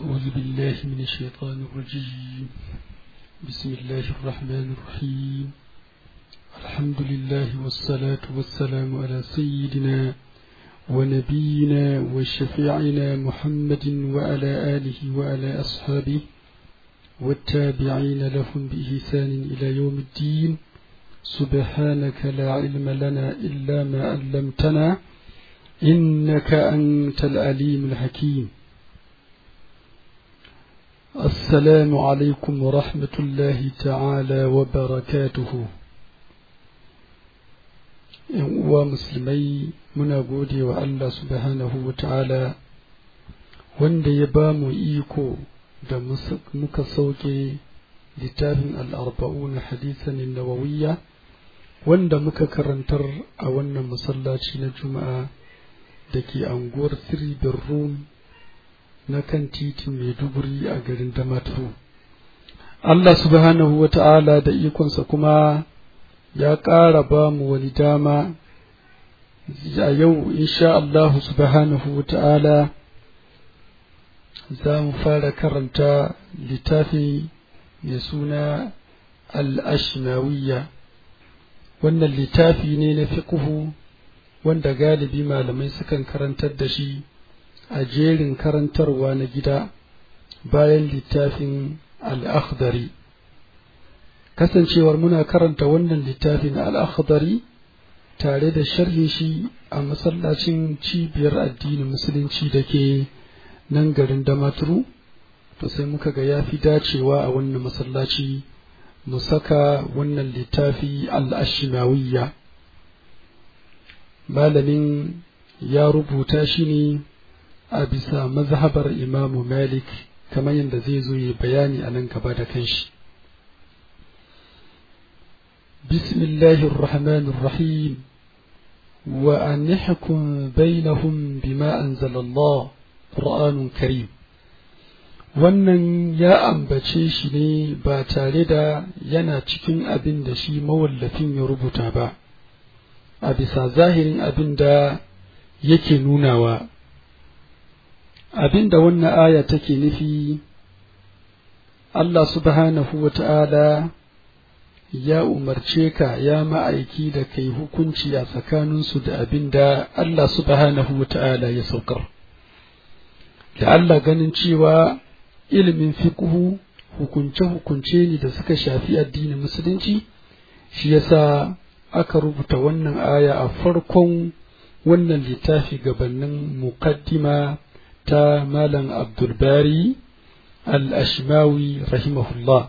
أعوذ بالله من الشيطان الرجيم بسم الله الرحمن الرحيم الحمد لله والصلاة والسلام على سيدنا ونبينا وشفيعنا محمد وعلى آله وعلى أصحابه والتابعين لهم بإحسان إلى يوم الدين سبحانك لا علم لنا إلا ما علمتنا إنك أنت العليم الحكيم السلام عليكم ورحمة الله تعالى وبركاته uwa musulmai muna gode wa Allah subhanahu wa ta'ala wanda ya ba mu iko da muka sauke littafin al'arba'un hadisan nawawiyya wanda muka karantar a wannan masallaci na juma'a da ke anguwar siribin rum na kan titin maiduguri a garin damaturu Allah subhanahu wa ta'ala da ikonsa kuma ya ƙara ba mu wani dama a yau insha Allah subhanahu wa ta'ala za mu fara karanta littafi mai suna al'ashmawiyya wannan littafi ne na fiƙuhu wanda galibi malamai sukan karantar da shi a jerin karantarwa na gida bayan littafin al'akhdari kasancewar muna karanta wannan littafin al'akhdari tare da sharhin shi a masallacin cibiyar addinin musulunci da ke nan garin damaturu to sai muka ga ya fi dacewa a wannan masallaci mu saka wannan littafi al'ashimawiyya malamin ya rubuta shi ne a bisa mazhabar imamu malik kamar yadda zai zo yi bayani a nan gaba da kanshi bismillahir rahmanir rahim wa an yahkum bainahum bima anzalallah qur'anun karim wannan ya ambace shi ne ba tare da yana cikin abin da shi mawallafin ya rubuta ba a bisa zahirin abin da yake nunawa abin da wannan aya take nufi Allah subhanahu wa ta'ala ya umarce ka ya ma'aiki da kai hukunci a tsakaninsu da abin da Allah subhanahu wa ta'ala ya saukar. Da Allah ganin cewa ilimin fiƙuhu hukunce-hukunce ne da suka shafi addinin musulunci, shi yasa aka rubuta wannan aya a farkon wannan littafi gabanin muqaddima ta Malam Abdulbari al-Ashmawi rahimahullah.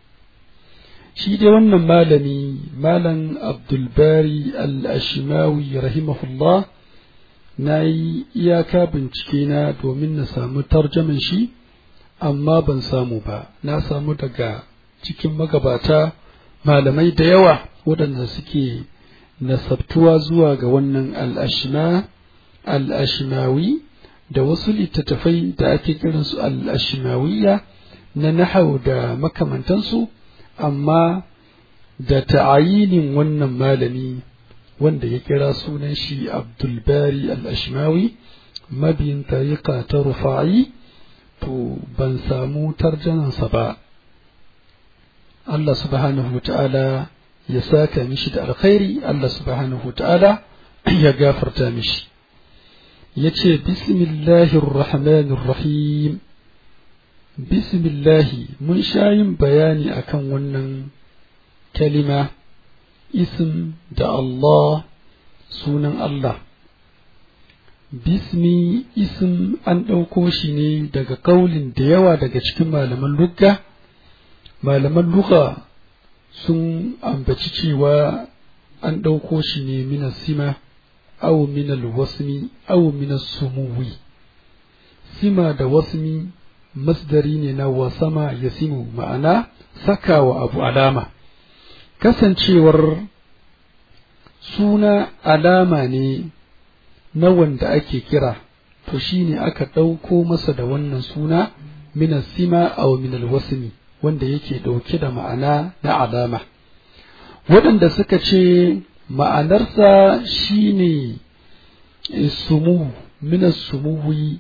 Shi dai wannan malami, Malam Abdulbari al-Ashmawi rahimahullah, na yi iyaka bincike na domin na samu tarjaman shi, amma ban samu ba, na samu daga cikin magabata malamai da yawa waɗanda suke nasabtuwa zuwa ga wannan al-Ashma, al-Ashmawi. da wasu littattafai da ake kiransu al-ashimawiyya na nahau da makamantansu amma da ta'ayinin wannan malami wanda ya kira sunan shi abdulbari al-ashimawi mabiyin tariqa ta rufa'i to ban samu tarjanansa ba Allah subhanahu wa ta'ala ya saka mishi da alkhairi Allah subhanahu wa ta'ala ya gafarta mishi yace bismillahir rahmanir rahim bismillahi mun sha yin bayani akan wannan kalima ism da Allah sunan Allah bismi ism an ɗauko shi ne daga kaulin da yawa daga cikin malaman lugga malaman lugha sun ambaci cewa an ɗauko shi ne mina sima أو من الوسم أو من السمو سما da wasmi masdari ne na wasama ya simu ma'ana saka wa abu alama kasancewar suna alama ne na wanda ake kira to shine aka ɗauko masa da wannan suna min sima aw min alwasmi wanda yake ɗauke da ma'ana na alama waɗanda suka ce ma'anarsa shine sumu minas sumuwi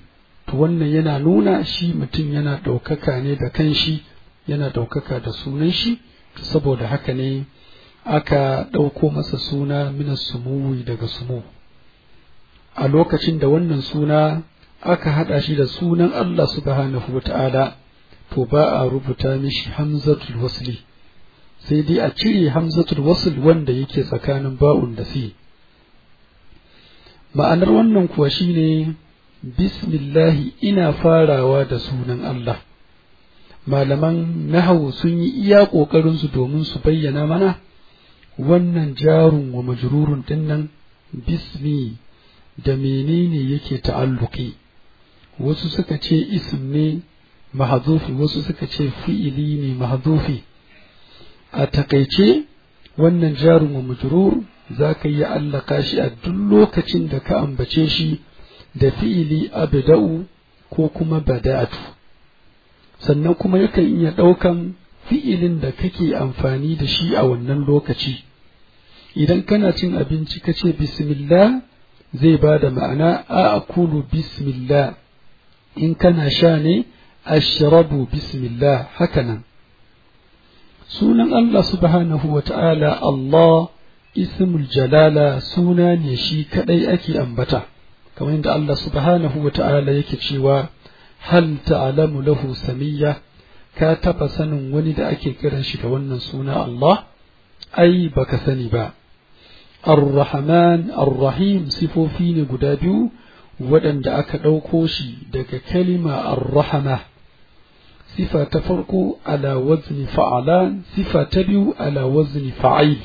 to wannan yana nuna shi mutum yana ɗaukaka ne da kanshi yana ɗaukaka da sunan shi saboda haka ne aka ɗauko masa suna minas sumuwi daga sumu a lokacin da wannan suna aka haɗa shi da sunan Allah subhanahu wa ta'ala to ba a rubuta mishi hamzatul wasli sai dai a cire hamzatul wasl wanda yake tsakanin ba'un da si ma'anar wannan kuwa shine bismillahi ina farawa da sunan Allah malaman nahawu sun yi iya ƙoƙarinsu domin su bayyana mana wannan jarun wa majrurun dinnan bismi da menene yake ta'alluki wasu suka ce ism ne mahzufi wasu suka ce fi'ili ne mahzufi a takaice wannan jarun wa majrur za ka yi allaka shi a duk lokacin da ka ambace shi da fi'ili abda'u ko kuma bada'atu sannan kuma yakan iya ɗaukan fi'ilin da kake amfani da shi a wannan lokaci idan kana cin abinci ka ce bismillah zai ba da ma'ana a akulu bismillah in kana sha ne ashrabu bismillah hakanan sunan Allah subhanahu wa ta'ala Allah ismul jalala suna ne shi kadai ake ambata kamar yadda Allah subhanahu wa ta'ala yake cewa hal ta'lamu lahu samiyya ka taba sanin wani da ake kiran shi da wannan suna Allah ai baka sani ba Ar-Rahman Ar-Rahim sifofi ne guda biyu waɗanda aka ɗauko shi daga kalima Ar-Rahama sifa ta farko ala wazni fa'alan sifa ta biyu ala wazni fa'il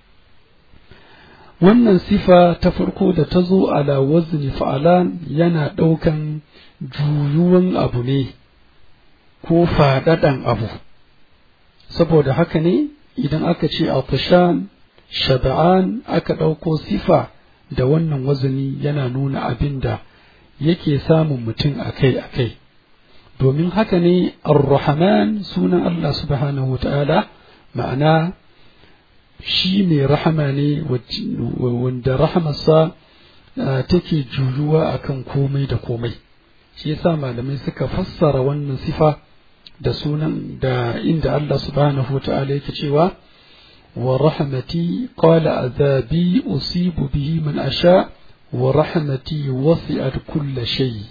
wannan sifa ta farko da ta zo ala wazni fa'alan yana ɗaukan juyuwan abu ne ko faɗaɗan abu saboda haka ne idan aka ce atishan shaba'an aka ɗauko sifa da wannan wazani yana nuna abin da yake samun mutum akai-akai domin haka ne ar-rahman sunan Allah subhanahu wa ta'ala ma'ana shi mai rahama ne wanda rahamarsa take juyuwa akan komai da komai shi yasa malamai suka fassara wannan sifa da sunan da inda Allah subhanahu wa ta'ala yake cewa wa rahmati qala azabi usibu bihi man asha wa rahmati wasi'at kulla shay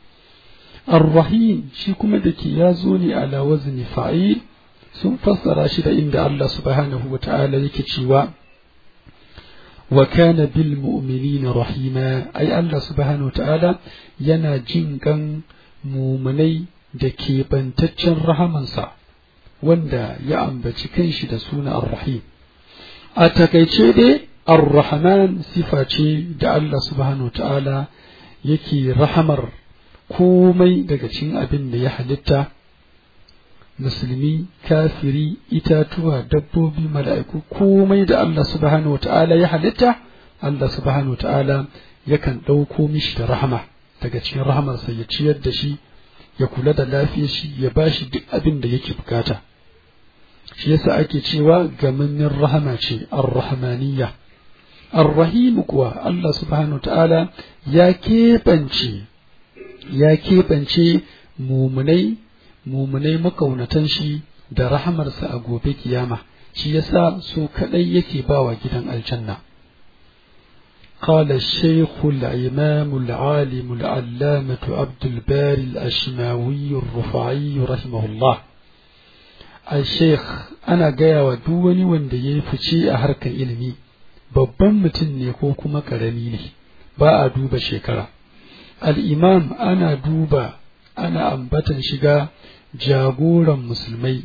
ar-rahim shi kuma da ke ya zo ne ala wazni fa'il sun fassara shi da inda Allah subhanahu wa ta'ala yake cewa wa kana bil mu'minina rahima ai Allah subhanahu wa ta'ala yana jin kan mumunai da keɓantaccen rahamansa wanda ya ambaci kanshi da suna ar-rahim a takaice dai ar-rahman sifa ce da Allah subhanahu wa ta'ala yake rahamar komai daga cikin abin da ya halitta musulmi kafiri itatuwa dabbobi mala'iku komai da Allah subhanahu wata'ala ya halitta Allah subhanahu wata'ala yakan ɗauko mishi da rahama daga cikin rahamarsa ya ciyar da shi ya kula da lafiyar shi ya ba shi duk abin da yake bukata shi yasa ake cewa gamannin rahama ce ar-rahmaniyya ar-rahim kuwa Allah subhanahu wata'ala ya keɓance ya keɓance mumunai mumunai makaunatan shi da rahamarsa a gobe kiyama shi yasa su kadai yake bawa gidan aljanna قال الشيخ الإمام العالم العلامة عبد الباري الأشماوي الرفعي رحمه الله الشيخ أنا جاي ودوني وندي فشي أهرك إلمي babban mutum ne ko kuma ƙarami ne ba a duba shekara al'imam ana duba ana ambatan shiga jagoran musulmai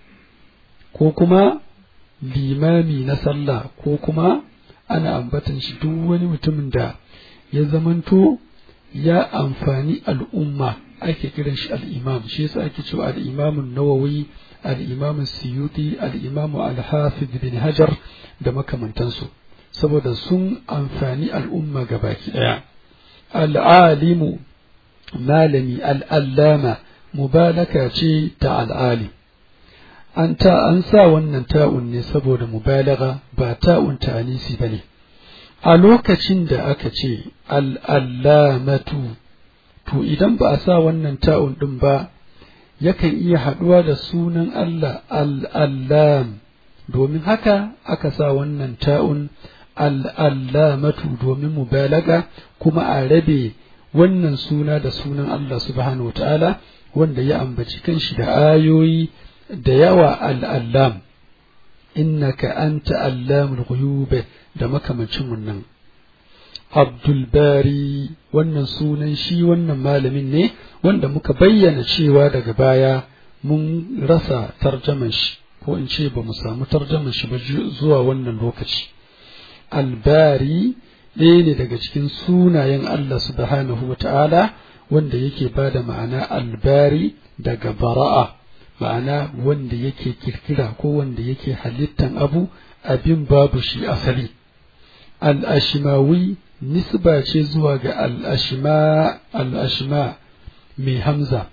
ko kuma limami na sallah ko kuma ana ambatan shi duk wani mutumin da ya zamanto ya amfani al'umma ake kiran shi al'imam shi yasa ake cewa al'imamun nawawi al'imamun siyuti al'imamu al-hafiz bin hajar da makamantansu saboda sun amfani al'umma gabaki ɗaya al'alimu malami al'allama mubalaka ce ta al'ali an ta an sa wannan ta'un ne saboda mubalaga ba ta'un ta'anisi ba ne a lokacin da aka ce al'allamatu to idan ba a sa wannan ta'un ɗin ba yakan iya haɗuwa da sunan Allah al'allam domin haka aka sa wannan ta'un al'allamatu domin mubalaga kuma a rabe wannan suna da sunan Allah subhanahu wa ta'ala wanda ya ambaci kanshi da ayoyi da yawa al'allam innaka anta allamul ghuyub da makamancin wannan Abdulbari wannan sunan shi wannan malamin ne wanda muka bayyana cewa daga baya mun rasa tarjaman shi ko in ce ba mu samu tarjaman shi ba zuwa wannan lokaci albari ɗaya ne daga cikin sunayen Allah subhanahu wa ta'ala wanda yake ba da ma'ana albari daga bara'a ma'ana wanda yake kirkira ko wanda yake halittan abu abin babu shi asali al-ashimawi nisba ce zuwa ga al'ashima al'ashima mai hamza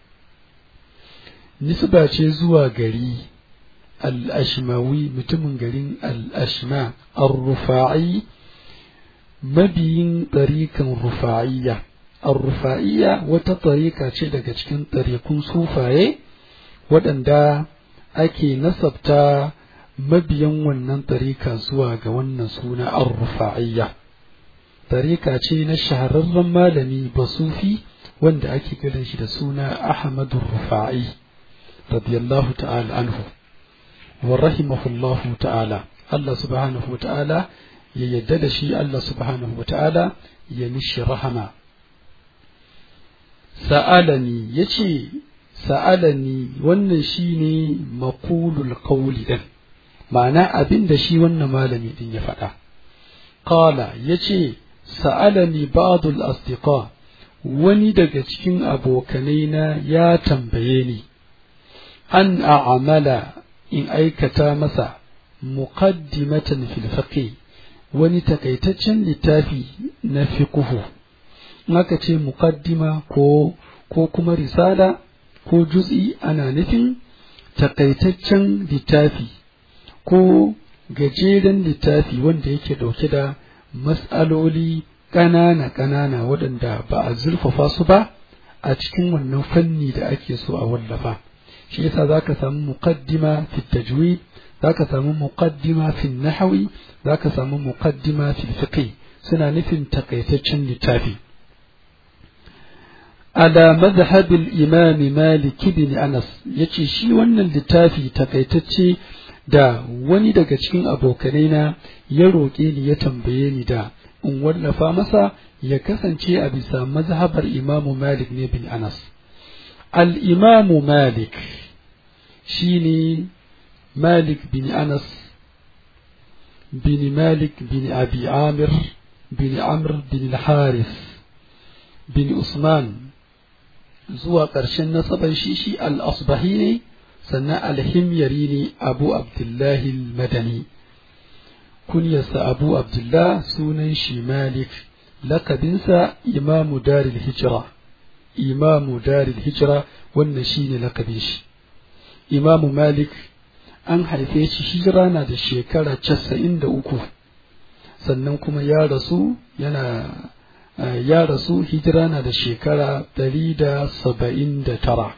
nisba ce zuwa gari al'ashimawi mutumin garin al'ashima al-rufa'i mabiyin ɗarikan rufa'iyya al-rufa'iyya wata ɗarika ce daga cikin ɗarikun sufaye waɗanda ake nasabta mabiyan wannan ɗarika zuwa ga wannan suna al-rufa'iyya tarika ce na shahararren malami basufi wanda ake kiran shi da suna Ahmadu Rufa'i radiyallahu ta'ala anhu wa rahimahullahu ta'ala Allah subhanahu wa ta'ala ya yadda da shi Allah subhanahu wa ta'ala ya mishi rahama sa'alani yace sa'alani wannan shine maqulul qawli din ma'ana abin da shi wannan malami din ya faɗa qala yace sa'alani ba'dul asdiqa wani daga cikin abokanai na ya tambaye ni an a'amala in aikata masa muqaddimatan fil fiqh wani takaitaccen littafi na fiqhu aka ce muqaddima ko ko kuma risala ko juz'i ana nufin takaitaccen littafi ko gajeren littafi wanda yake dauke da mas'aloli ƙanana-ƙanana waɗanda ba a zurfafa su ba a cikin wannan fanni da ake so a wallafa shi yasa za ka samu muqaddima fi tajwid za ka samu muqaddima fi nahawi za ka samu muqaddima fi fiqh suna nufin takaitaccen littafi ala madhhab al-imam malik ibn anas yace shi wannan littafi takaitacce da wani daga cikin abokanai na ya roƙe ni ya tambaye ni da in wallafa masa ya kasance a bisa mazhabar imamu malik ne bin anas al-imamu malik shine malik bin anas bin malik bin abi amir bin amr bin haris bin usman zuwa ƙarshen nasaban shi shi al-asbahi ne sannan alhimyari ne abu abdullahi madani kunyarsa abu abdullah sunan shi malik lakabinsa imamu daril hijira imamu daril hijira wannan shi ne lakabin shi imamu malik an haife shi hijira na da shekara casa'in da uku sannan kuma ya rasu yana ya rasu hijira na da shekara ɗari da saba'in da tara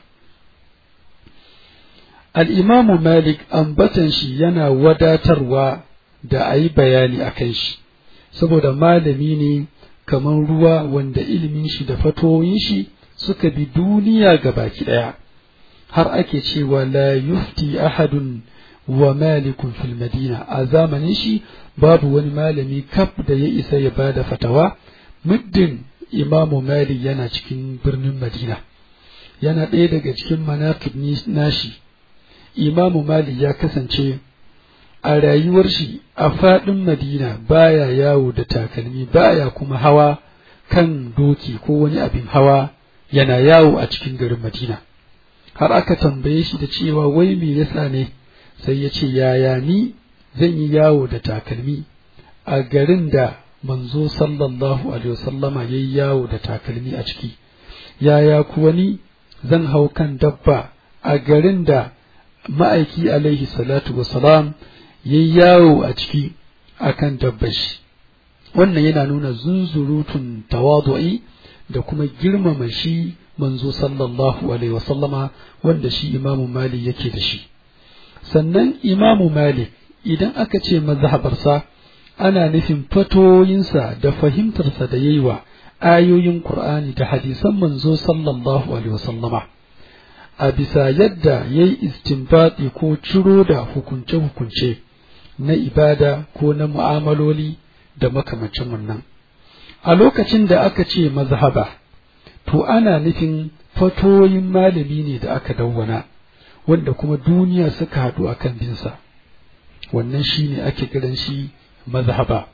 al'imamu Malik ambatan shi yana wadatarwa da a yi bayani a kan shi, saboda malami ne kamar ruwa wanda ilimin shi da fatoyin shi suka bi duniya ga baki ɗaya, har ake cewa la yufti ahadun wa malikun fil madina a zamanin shi babu wani malami kaf da ya isa ya ba da fatawa, muddin imamu Malik yana cikin birnin Madina. Yana ɗaya daga cikin manaqib nashi. imamu malik ya kasance a rayuwar shi a faɗin madina baya yawo da takalmi baya kuma hawa kan doki ko wani abin hawa yana yawo a cikin garin madina har aka tambaye shi da cewa wai me yasa ne sai ya ce yaya ni zan yi yawo da takalmi a garin da manzo sallallahu alaihi wasallama ya yi yawo da takalmi a ciki yaya kuwa ni zan hau kan dabba a garin da ma'aiki alaihi salatu wasalam ya yi yawo a ciki akan dabbashi wannan yana nuna zunzurutun tawadu'i da kuma girmama shi manzo sallallahu alaihi wasallama wanda shi imamu malik yake da shi sannan imamu malik idan aka ce mazhabarsa ana nufin fatoyinsa da fahimtarsa da yayi wa ayoyin qur'ani da hadisan manzo sallallahu alaihi wasallama a bisa yadda yayi istinbati ko ciro da hukunce-hukunce na ibada ko na mu'amaloli da makamancin wannan a lokacin da aka ce mazhaba to ana nufin fatoyin malami ne da aka dawwana wanda kuma duniya suka haɗu a kan binsa wannan shi ne ake kiran shi mazhaba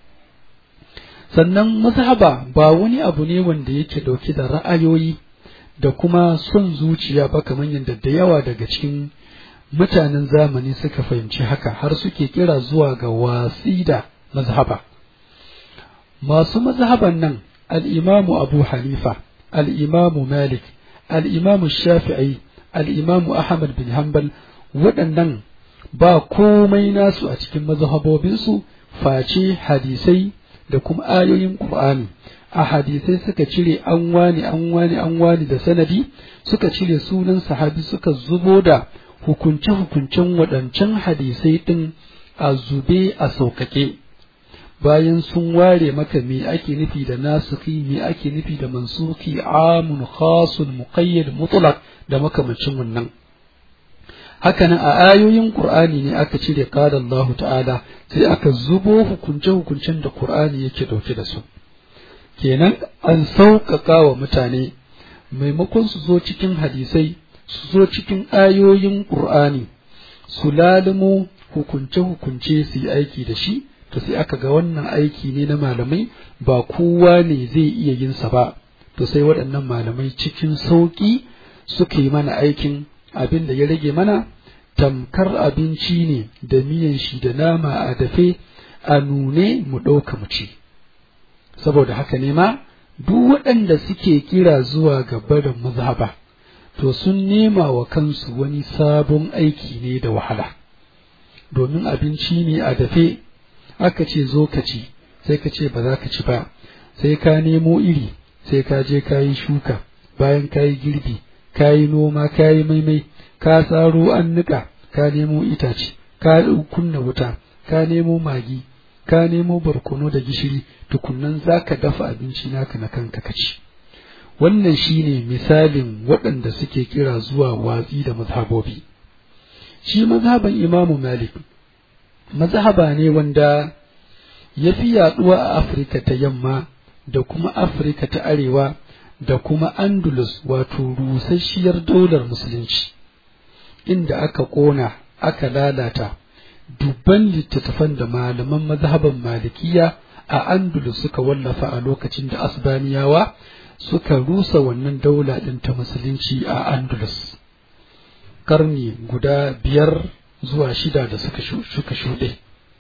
sannan mazhaba ba wani abu ne wanda yake ɗauke da ra'ayoyi da kuma son zuciya ba kamar yadda da yawa daga cikin mutanen zamani suka fahimci haka har suke kira zuwa ga watsi da mazhaba masu mazhaban nan al'imamu abu hanifa al'imamu malik al'imamu shafi'i al'imamu ahmad bin hanbal waɗannan ba komai nasu a cikin mazhabobinsu face hadisai da kuma ayoyin ƙur'ani a hadisai suka cire an wani an wani an wani da sanadi suka cire sunan sahabi suka zubo da hukunce-hukuncen waɗancan hadisai ɗin a zube a sauƙaƙe bayan sun ware maka me ake nufi da nasuki me ake nufi da mansuki amun khasun muqayyad mutlaq da makamancin wannan hakanan a ayoyin qur'ani ne aka cire qala Allah ta'ala sai aka zubo hukunce hukuncen da qur'ani yake dauke da su kenan an sauƙaƙa wa mutane maimakon su zo cikin hadisai su zo cikin ayoyin qur'ani su lalimo hukunce hukunce su yi aiki da shi to sai aka ga wannan aiki ne na malamai ba kowa ne zai iya yin sa ba to sai waɗannan malamai cikin sauƙi suka yi mana aikin abin da ya rage mana tamkar abinci ne da miyan shi da nama a dafe a nune mu ɗauka mu ci saboda haka ne ma duk waɗanda suke kira zuwa ga barin mazhaba to sun nema wa kansu wani sabon aiki ne da wahala domin abinci ne a dafe aka ce zo ka ci sai ka ce ba za ka ci ba sai ka nemo iri sai ka je ka yi shuka bayan ka yi girbi ka yi noma ka yi maimai ka tsaro an niƙa ka nemo itace ka kunna wuta ka nemo magi ka nemo barkono da gishiri tukunnan za ka dafa abinci naka na kanka ka ci wannan shine misalin waɗanda suke kira zuwa watsi da mazhabobi shi mazhaban imamu malik mazhaba ne wanda ya fi yaɗuwa a afirka ta yamma da kuma afirka ta arewa da kuma andalus wato rusasshiyar daular musulunci inda aka ƙona aka lalata dubban littattafan da malaman mazhaban malikiya a andalus suka wallafa a lokacin da asbaniyawa suka rusa wannan daula ɗin ta musulunci a andalus karni guda biyar zuwa shida da suka shuɗe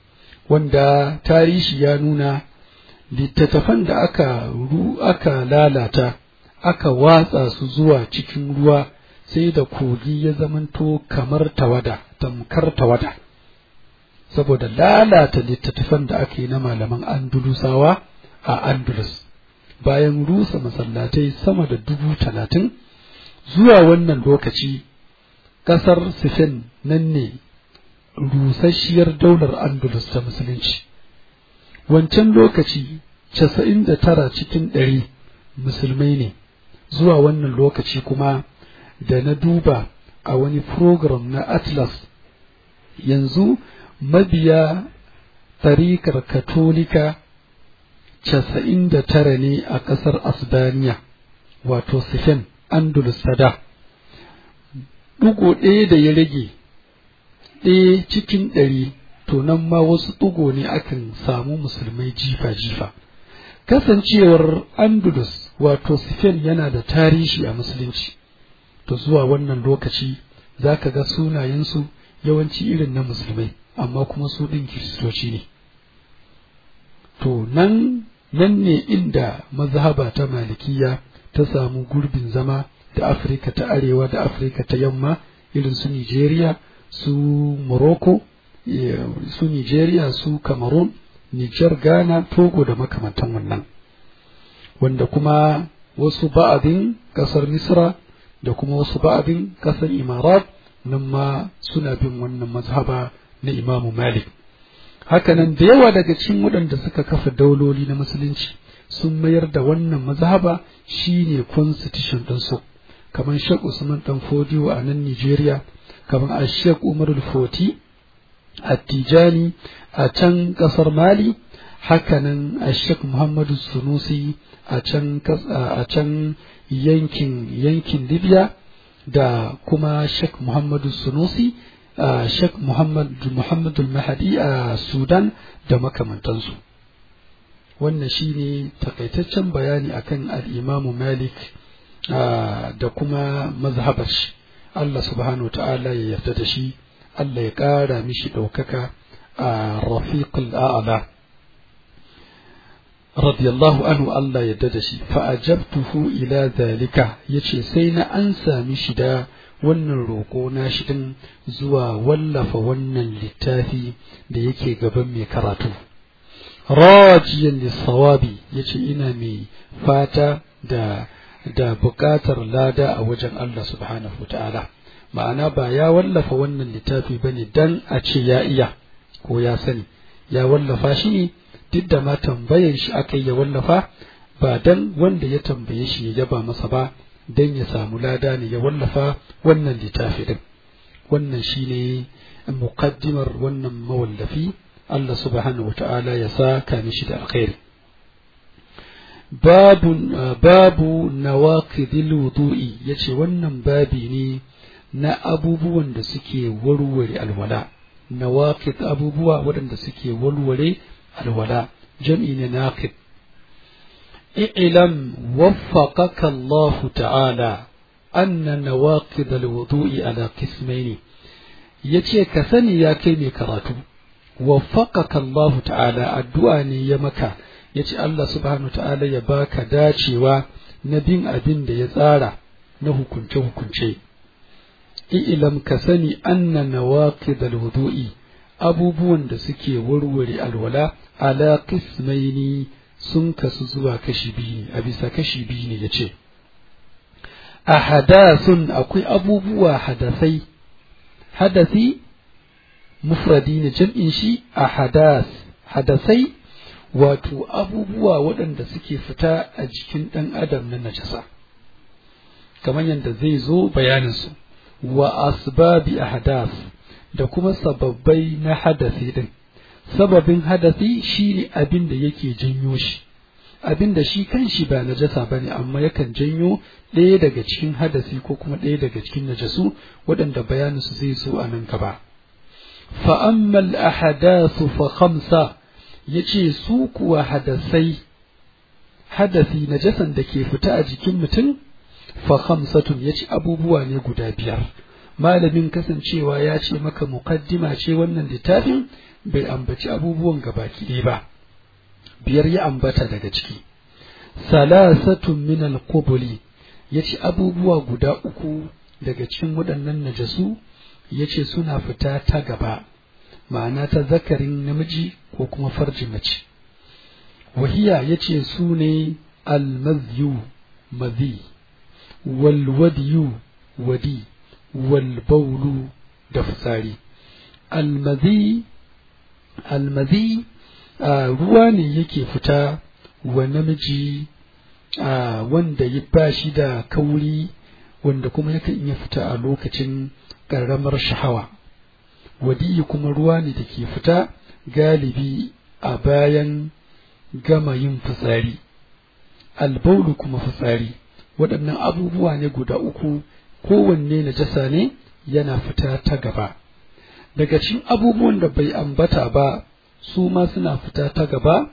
wanda tarihi ya nuna littattafan da aka ru aka lalata aka watsa su zuwa cikin ruwa sai da kogi ya zamanto kamar tawada tamkar tawada saboda lalata littattafan da aka yi na malaman andulusawa a andalus bayan rusa masallatai sama da dubu talatin zuwa wannan lokaci ƙasar Spain nan ne rusasshiyar daular andalus ta musulunci wancan lokaci casa'in da tara cikin ɗari musulmai ne zuwa wannan lokaci kuma da na duba a wani program na atlas yanzu mabiya tarikar katolika casa'in da tara ne a ƙasar asbaniya wato sifen andalus ta da ɗigo ɗaya da ya rage ɗaya cikin ɗari to nan ma wasu ɗigo ne akan samu musulmai jifa-jifa kasancewar andalus wato sifen yana da tarihi a musulunci to zuwa wannan lokaci za ka ga sunayensu yawanci irin na musulmai amma kuma su ɗin kiristoci ne to nan nan ne inda mazhaba ta malikiya ta samu gurbin zama da afirka ta arewa da afirka ta yamma irin su nigeria su morocco su nigeria su cameroon niger ghana togo da makamantan wannan wanda kuma wasu ba'adin ƙasar misra da kuma wasu ba'adin ƙasar imarat nan ma suna bin wannan mazhaba na imamu malik hakanan da yawa daga cikin waɗanda suka kafa dauloli na musulunci sun mayar da wannan mazhaba shine constitution ɗinsu kamar Sheikh Usman Dan Fodiyo a nan Nigeria kamar a Sheikh Umar Foti a Tijani a can ƙasar Mali hakanan a Sheikh Muhammadu Sunusi a can a can yankin yankin Libya da kuma Sheikh Muhammadu Sunusi a Sheikh Muhammad Muhammadu Mahadi a Sudan da makamantansu wannan shine takaitaccen bayani akan al-Imam Malik da kuma mazhabar shi Allah subhanahu wa ta'ala ya yarda da shi Allah ya ƙara mishi ɗaukaka a rafiqul a'la radiyallahu anhu Allah ya yarda da shi fa ajabtuhu ila zalika yace sai na an sami shi da wannan roƙo na shi din zuwa wallafa wannan littafi da yake gaban mai karatu rajiyan lissawabi yace ina mai fata da da buƙatar lada a wajen Allah subhanahu ta'ala ma'ana ba ya wallafa wannan littafi ba ne dan a ce ya iya ko ya sani ya wallafa shi ne duk da ma tambayar shi aka yi ya wallafa ba dan wanda ya tambaye shi ya yaba masa ba dan ya samu lada ne ya wallafa wannan littafi din wannan shine muqaddimar wannan mawallafi Allah subhanahu ta'ala ya saka mishi da alkhairi babu babu nawaqidil wudu'i yace wannan babi ne na abubuwan da suke warware alwala nawaqid abubuwa waɗanda suke warware alwala jam'i ne naqid i'lam waffaqaka Allah ta'ala anna nawaqid alwudu'i ala qismaini yace ka sani ya kai mai karatu waffaqaka Allah ta'ala addu'a ne ya maka ya ce Allah subhanahu ta'ala ya baka dacewa na bin abin da ya tsara na hukunce-hukunce. I'ilam ka sani anna nawaqid al-wudu'i abubuwan da suke warware alwala ala qismaini sun kasu zuwa kashi biyu ne a bisa kashi biyu ne yace a hadasun akwai abubuwa hadasai hadasi mufradi ne jam'in shi a hadas hadasai wato abubuwa waɗanda suke fita a jikin ɗan adam na najasa kamar yadda zai zo bayaninsu wa asbabi ahdas da kuma sababbai na hadasi din sababin hadasi shine abin da yake janyo shi abin da shi kanshi ba najasa bane amma yakan janyo ɗaya daga cikin hadasi ko kuma ɗaya daga cikin najasu waɗanda bayaninsu zai zo a nan gaba fa ammal ahdasu fa khamsa yace su kuwa hadasai hadasi najasan da ke fita a jikin mutum fa khamsatun yace abubuwa ne guda biyar malamin kasancewa ya ce maka muqaddima ce wannan littafin bai ambaci abubuwan gabaki ɗaya ba biyar ya ambata daga ciki salasatun min al-qubuli yace abubuwa guda uku daga cikin waɗannan najasu yace suna fita ta gaba ma'ana ta zakarin namiji ko kuma farjin mace wahiya yace su ne al-mazyu mazi wal wadiyu wadi wal baulu da fitsari al-mazi al-mazi ruwa ne yake fita wa namiji wanda ya ba shi da kauri wanda kuma yakan iya fita a lokacin ƙaramar shahawa wadiyi kuma ruwa ne da ke fita galibi a bayan gama yin fitsari albaulu kuma fitsari waɗannan abubuwa ne guda uku kowanne najasa ne yana fita ta gaba daga cikin abubuwan da bai ambata ba su ma suna fita ta gaba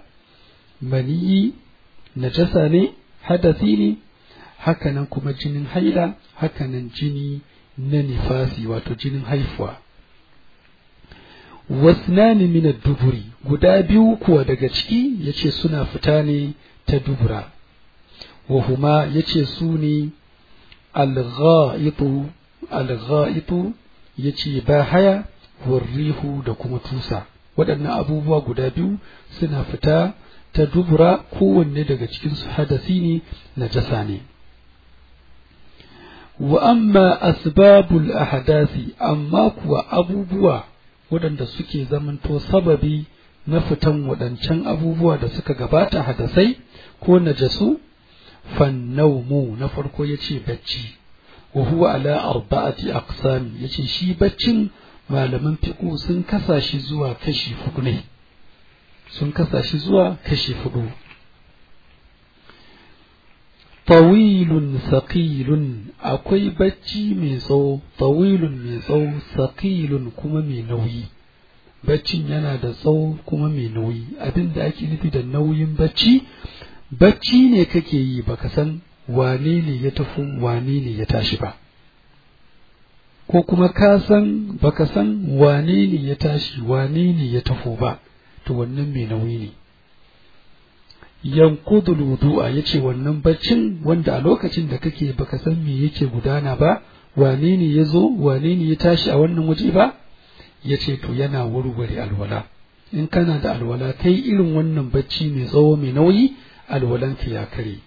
maniyi najasa ne hadasi ne hakanan kuma jinin haila hakanan jini na nifasi wato jinin haifuwa wasnani min duburi guda biyu kuwa daga ciki yace suna fita ne ta dubura wa huma yace su ne al-gha'itu al-gha'itu yace ba haya warrihu da kuma tusa waɗannan abubuwa guda biyu suna fita ta dubura kowanne daga cikinsu hadasi ne najasa ne wa amma asbabul ahdasi amma kuwa abubuwa waɗanda suke zamanto sababi na fitan waɗancan abubuwa da suka gabata hadasai ko najasu fannaumu na farko ya ce bacci wa huwa ala arba'ati aqsam ya ce shi baccin malaman fiƙo sun kasa shi zuwa kashi hudu ne sun kasa shi zuwa kashi hudu tawilun saqilun akwai bacci mai tsawo tawilun mai tsawo saqilun kuma mai nauyi baccin yana da tsawo kuma mai nauyi abin da ake nufi da nauyin bacci bacci ne kake yi baka san wane ne ya tafi wane ne ya tashi ba ko kuma ka san baka san wane ne ya tashi wane ne ya tafo ba to wannan mai nauyi ne yankudul wudu'a yace wannan baccin wanda a lokacin da kake baka san me yake gudana ba wane ne ya zo wane ne ya tashi a wannan waje ba yace to yana warware alwala in kana da alwala kai irin wannan bacci mai tsawo mai nauyi alwalanka ya kare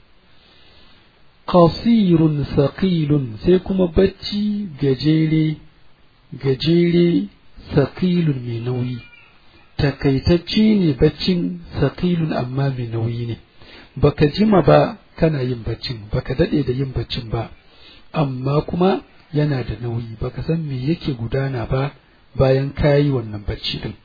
qasirun saqilun sai kuma bacci gajere gajere saqilun mai nauyi takaitacce ne baccin saqilun amma mai nauyi ne baka jima ba kana yin baccin baka dade da yin baccin ba amma kuma yana da nauyi baka san me yake gudana ba bayan kayi wannan bacci din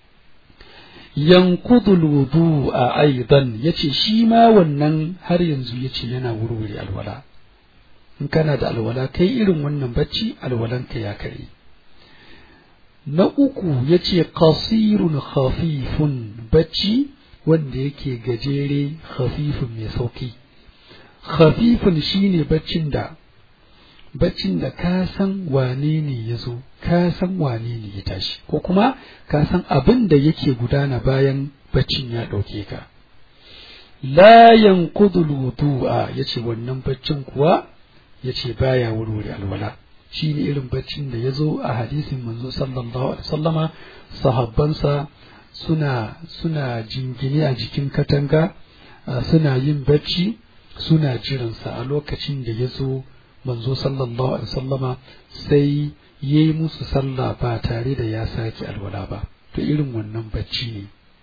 yankudul wudu a aidan yace shi ma wannan har yanzu yace yana wurwure alwala in kana da alwala kai irin wannan bacci alwalanka ya kare na uku yace qasirun khafifun bacci wanda yake gajere khafifun mai sauki khafifun shine baccin da baccin da ka san wane ne ya zo ka san wane ne ya tashi ko kuma ka san abin da yake gudana bayan baccin ya ɗauke ka la yanqudul wudu'a yace wannan baccin kuwa yace baya wurwure alwala shine irin baccin da ya zo a hadisin manzo sallallahu alaihi wasallama sahabbansa suna suna jingine a jikin katanga suna yin bacci suna jiransa a lokacin da ya zo manzo sallallahu alaihi wasallama sai ya yi musu sallah ba tare da ya sake alwala ba to irin wannan bacci ne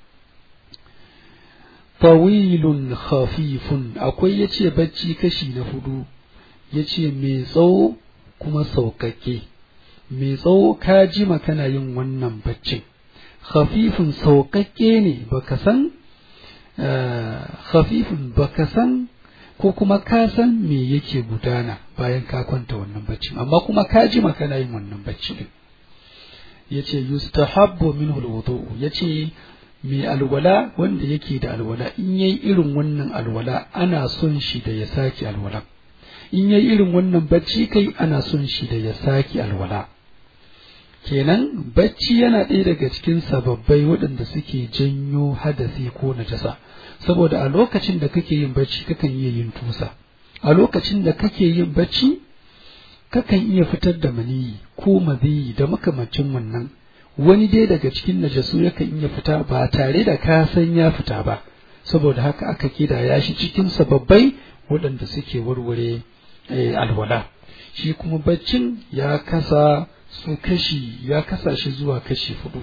tawilun khafifun akwai ya ce bacci kashi na hudu ya ce mai tsawo kuma sauƙaƙe mai tsawo ka jima kana yin wannan baccin khafifun sauƙaƙe ne baka san khafifun baka san ko kuma ka san me yake gudana bayan ka kwanta wannan baccin amma kuma ka ji kana yin wannan bacci din yace yustahabbu minhu alwudu yace mai alwala wanda yake da alwala in yayi irin wannan alwala ana son shi da ya saki alwala in yayi irin wannan bacci kai ana son shi da ya saki alwala kenan bacci yana ɗaya daga cikin sababbai waɗanda suke janyo hadasi ko najasa saboda a lokacin da kake yin bacci kakan iya yin tusa a lokacin da kake yin bacci kakan iya fitar da maniyi ko maziyi da makamancin wannan wani dai daga cikin najasu yakan iya fita ba tare da ka san ya fita ba saboda haka aka kida ya shi cikin sababbai waɗanda suke warware alwala shi kuma baccin ya kasa su kashi ya kasa shi zuwa kashi hudu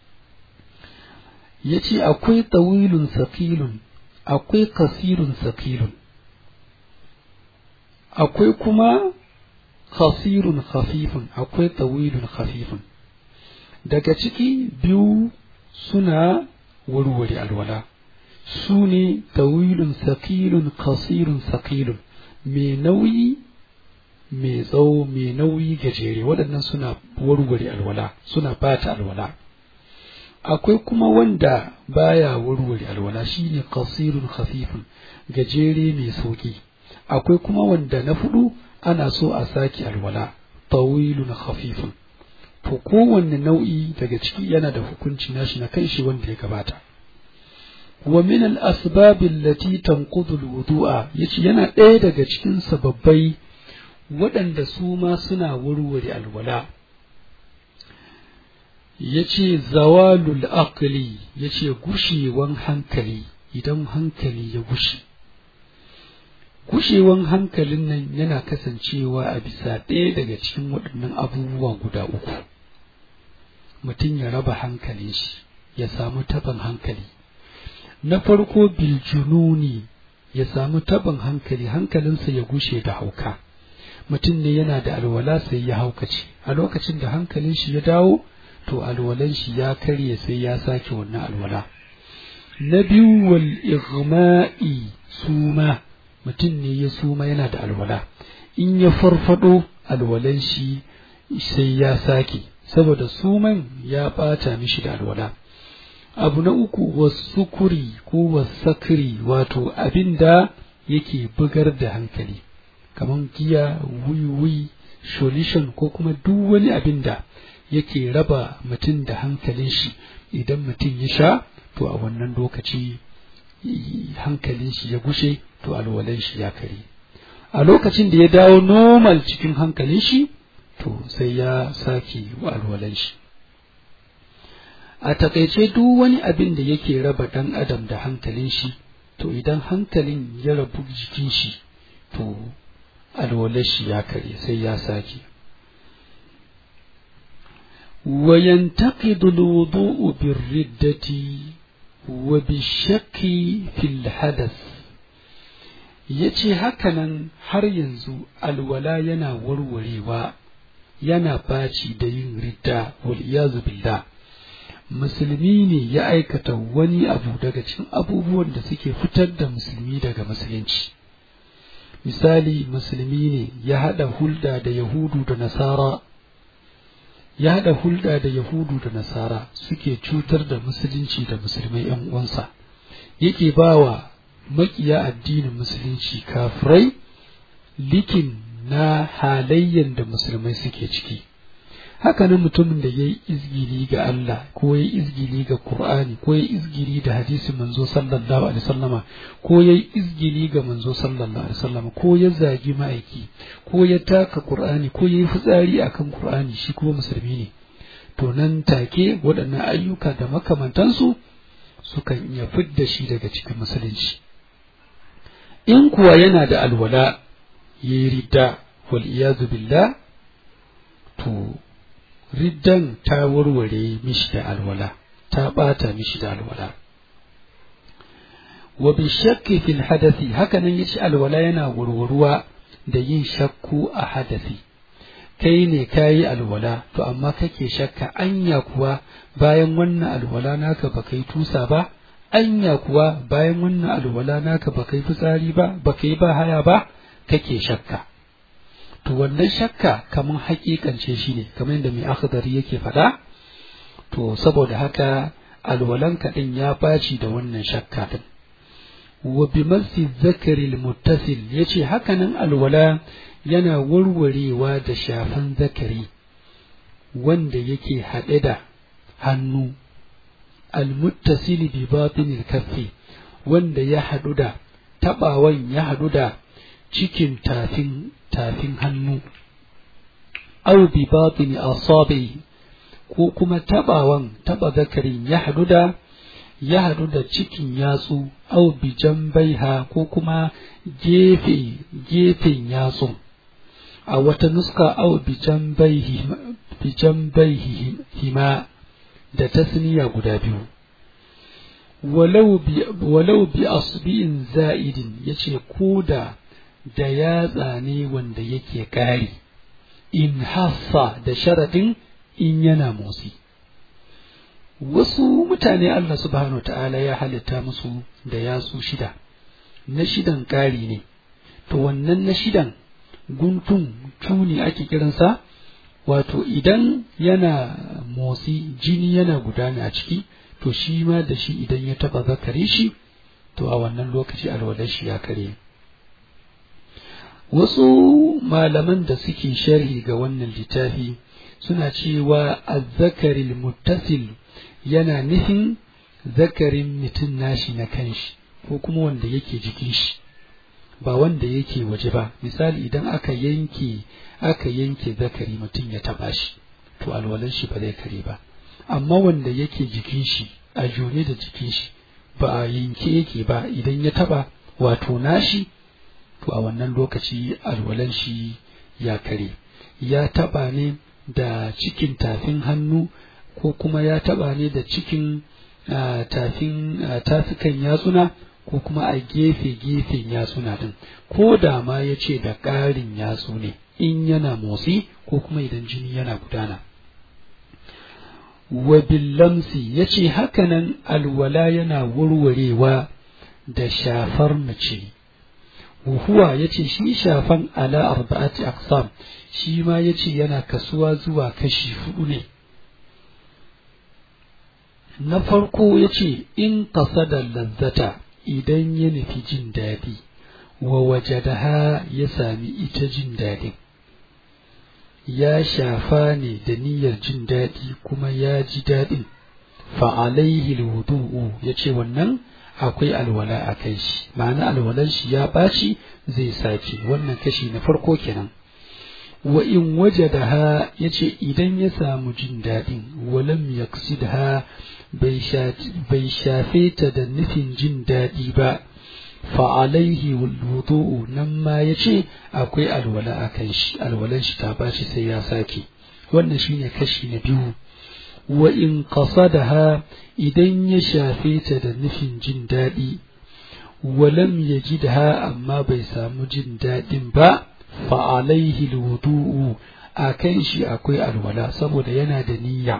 ya ce akwai tawilun sakilun akwai kasirun sakilun akwai kuma khasirun khafifun akwai tawilun khafifun daga ciki biyu suna warware alwala su ne tawilun sakilun kasirun sakilun mai nauyi mai tsawo mai nauyi gajere waɗannan suna warware alwala suna bata alwala akwai kuma wanda baya warware alwala shine qasirun khafifun gajere mai sauki akwai kuma wanda na fudu ana so a saki alwala tawilun khafifun to kowanne nau'i daga ciki yana da hukunci nashi na kai shi wanda ya gabata wa min al asbab allati tanqudu al wudu'a yace yana ɗaya daga cikin sababbai waɗanda su ma suna warware alwala ya ce zawalul aqli ya ce gushewan hankali idan hankali ya gushe gushewan hankalin nan yana kasancewa a bisa ɗaya daga cikin waɗannan abubuwa guda uku mutum ya raba hankalin shi ya samu taban hankali na farko biljununi ya samu taban hankali hankalinsa ya gushe da hauka mutum ne yana da alwala sai ya haukace a lokacin da hankalin shi ya dawo to alwalan shi ya karye sai ya sake wannan alwala na biyu wal igma'i suma mutum ne ya suma yana da alwala in ya farfado alwalan shi sai ya sake saboda suman ya bata mishi da alwala abu na uku wasukuri ko wasakiri wato abin da yake bugar da hankali kamar giya wiwi solution ko kuma duk wani abin da yake raba mutum da hankalin shi idan mutum ya sha to a wannan lokaci hankalin shi ya gushe to alwalan shi ya kare a lokacin da ya dawo normal cikin hankalin shi to sai ya sake alwalan shi a takaice duk wani abin da yake raba ɗan adam da hankalin shi to idan hankalin ya rabu jikin shi to alwalar shi ya kare sai ya sake وينتقد الوضوء بالردة وبالشك في الحدث yace hakanan har yanzu alwala yana warwarewa yana baci da yin ridda wal iyazu billah musulmi ne ya aikata wani abu daga cikin abubuwan da suke fitar da musulmi daga musulunci misali musulmi ne ya haɗa hulɗa da yahudu da nasara ya haɗa hulɗa da yahudu da nasara suke cutar da musulunci da musulmai ‘yan uwansa yake ba wa maƙiya addinin musulunci kafirai likin na halayyan da musulmai suke ciki hakanan mutumin da ya yi izgili ga Allah ko ya yi izgili ga Qur'ani ko ya yi izgili da hadisin manzo sallallahu alaihi wasallama ko ya yi izgili ga manzo sallallahu alaihi wasallama ko ya zagi ma'aiki ko ya taka Qur'ani ko ya yi fitsari akan Qur'ani shi kuma musulmi ne to nan take waɗannan ayyuka da makamantansu sukan iya fidda shi daga cikin musulunci in kuwa yana da alwala ya yi ridda wal iyazu billah to riddan ta warware mishi da alwala ta ɓata mishi da alwala wa bi shakki fil hadasi hakanan yace alwala yana warwaruwa da yin shakku a hadasi kai ne kayi alwala to amma kake shakka anya kuwa bayan wannan alwala naka ba kai tusa ba anya kuwa bayan wannan alwala naka ba kai fitsari ba ba kai ba haya ba kake shakka to wannan shakka kamar hakikance shi ne kamar yadda mai akhdari yake faɗa to saboda haka alwalanka ɗin ya baci da wannan shakka ɗin wa bi masi zakaril muttasil yace hakanan alwala yana warwarewa da shafan zakari wanda yake haɗe da hannu almuttasil bi batinil kaffi wanda ya haɗu da taɓawan ya haɗu da cikin tafin tafin hannu au bi batini asabi ko kuma tabawan taba zakarin ya hadu da ya hadu da cikin yatsu au bi jambaiha ko kuma gefe gefen yatsun a wata nuska au bi jambaihi bi jambaihi hima da tasniya guda biyu walau bi walau bi asbi'in za'idin yace ko da da yatsa ne wanda yake ƙari in hassa da sharaɗin in yana motsi wasu mutane Allah subhanahu ta'ala ya halitta musu da yatsu shida na shidan ƙari ne to wannan na shidan guntun tuni ake kiransa wato idan yana motsi jini yana gudana a ciki to shi ma da shi idan ya taɓa zakare shi to a wannan lokaci alwalar shi ya kare wasu malaman da suke sharhi ga wannan littafi suna cewa azzakaril muttasil yana nufin zakarin mutum nashi na kanshi ko kuma wanda yake jikin shi ba wanda yake waje ba misali idan aka yanke aka yanke zakari mutum ya taba shi to alwalan shi ba zai kare ba amma wanda yake jikin shi a jone da jikin shi ba a yanke yake ba idan ya taba wato nashi to a wannan lokaci alwalan shi ya kare ya taba ne da cikin tafin hannu ko kuma ya taba ne da cikin tafin tafikan yatsuna ko kuma a gefe gefen yatsuna din ko da ma ya ce da ƙarin yatsu ne in yana motsi ko kuma idan jini yana gudana wa billamsi ya ce hakanan alwala yana warwarewa da shafar mace huwa ya ce shi shafan ala arba'ati aqsam shi ma ya ce yana kasuwa zuwa kashi hudu ne na farko ya ce in da lazzata idan ya nufi jin daɗi wa wajadaha ya sami ita jin daɗin ya shafa ne da niyyar jin daɗi kuma ya ji daɗin fa'alaihi wudu'u ya ce wannan akwai alwala a kai shi ma'ana alwalan shi ya ɓaci zai sake wannan kashi na farko kenan wa in wajadaha ya ce idan ya samu jin daɗin walam yaksidha bai shafe ta da nufin jin daɗi ba fa'alaihi wudu'u nan ma ya ce akwai alwala a kan shi alwalan shi ta bashi sai ya sake wannan shine kashi na biyu wa in qasadaha idan ya shafe ta da nufin jin daɗi walam yajidha amma bai samu jin daɗin ba fa'alaihi wudu'u a kan shi akwai alwala saboda yana da niyya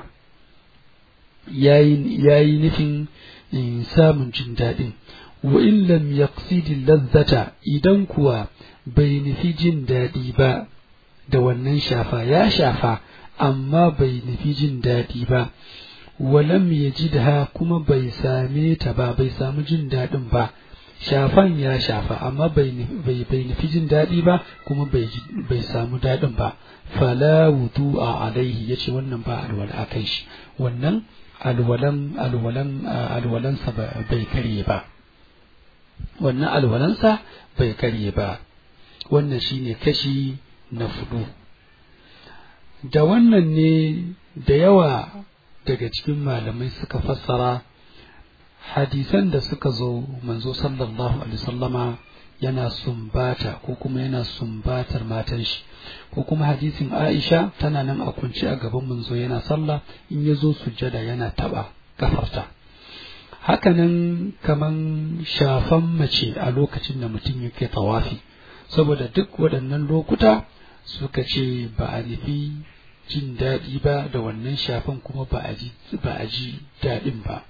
yayi nufin samun jin daɗin wa in lam yaqsidi lazzata idan kuwa bai nufi jin daɗi ba da wannan shafa ya shafa amma bai nufi jin daɗi ba walam yajidha kuma bai same ta ba bai samu jin daɗin ba shafan ya shafa amma bai bai nufi jin daɗi ba kuma bai bai samu daɗin ba fala wudu'a alaihi yace wannan ba alwala akan shi wannan alwalan alwalan alwalansa bai karye ba wannan alwalansa bai karye ba wannan shine kashi na fudu da wannan ne da yawa daga cikin malamai suka fassara hadisan da suka zo manzo sallallahu alaihi sallama yana sumbata ko kuma yana sumbatar matan shi ko kuma hadisin Aisha tana nan a kunci a gaban manzo yana sallah in ya zo sujjada yana taba kafarta hakanan kaman shafan mace a lokacin da mutum yake tawafi saboda duk waɗannan lokuta suka ce ba a nufi jin daɗi ba da wannan shafan kuma ba a ji daɗin ba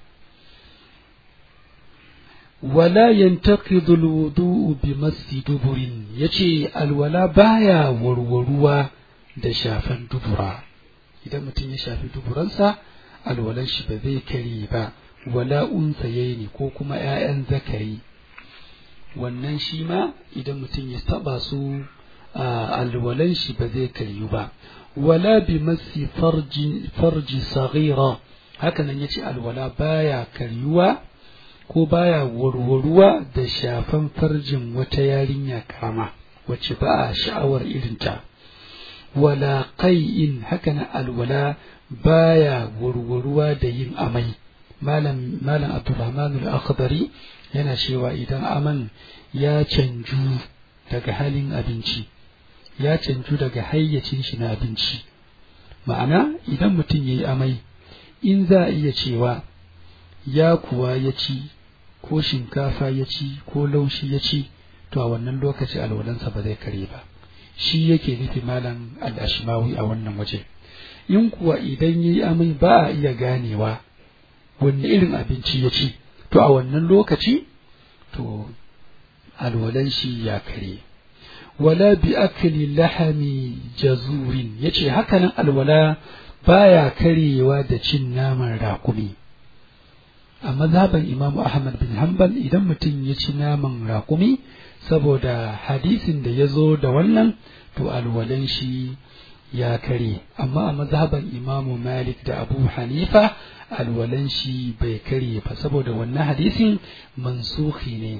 wala yantaqidu alwudu'u bi massi duburin yace alwala baya warwaruwa da shafan dubura idan mutum ya shafi duburansa alwalan shi ba zai kare ba wala unsayaini ko kuma ƴaƴan zakari wannan shi ma idan mutum ya taba su alwalan shi ba zai karyu ba wala bi massi farji farji saghira haka nan yace alwala baya karyuwa ko baya warwaruwa da shafan farjin wata yarinya kama wacce ba a sha'awar irinta wala qai'in haka nan alwala baya warwaruwa da yin amai malam malam abdurrahman al-akhdari yana cewa idan aman ya canju daga halin abinci ya canju daga hayyacin shi na abinci ma'ana idan mutum yayi amai in za a iya cewa ya kuwa ya ci ko shinkafa ya ci ko laushi ya ci to a wannan lokaci alwalansa ba zai kare ba shi yake nufi malam al-ashmawi a wannan waje in kuwa idan yayi amai ba a iya ganewa wanne irin abinci ya ci to a wannan lokaci to alwalan shi ya kare wala bi akli lahami jazurin yace hakanan alwala baya karewa da cin naman raƙumi a mazhaban imamu ahmad bin hanbal idan mutum ya ci naman raƙumi saboda hadisin da ya zo da wannan to alwalan shi ya kare amma a mazhaban imamu malik da abu hanifa alwalan shi bai kare ba saboda wannan hadisin mansuhi ne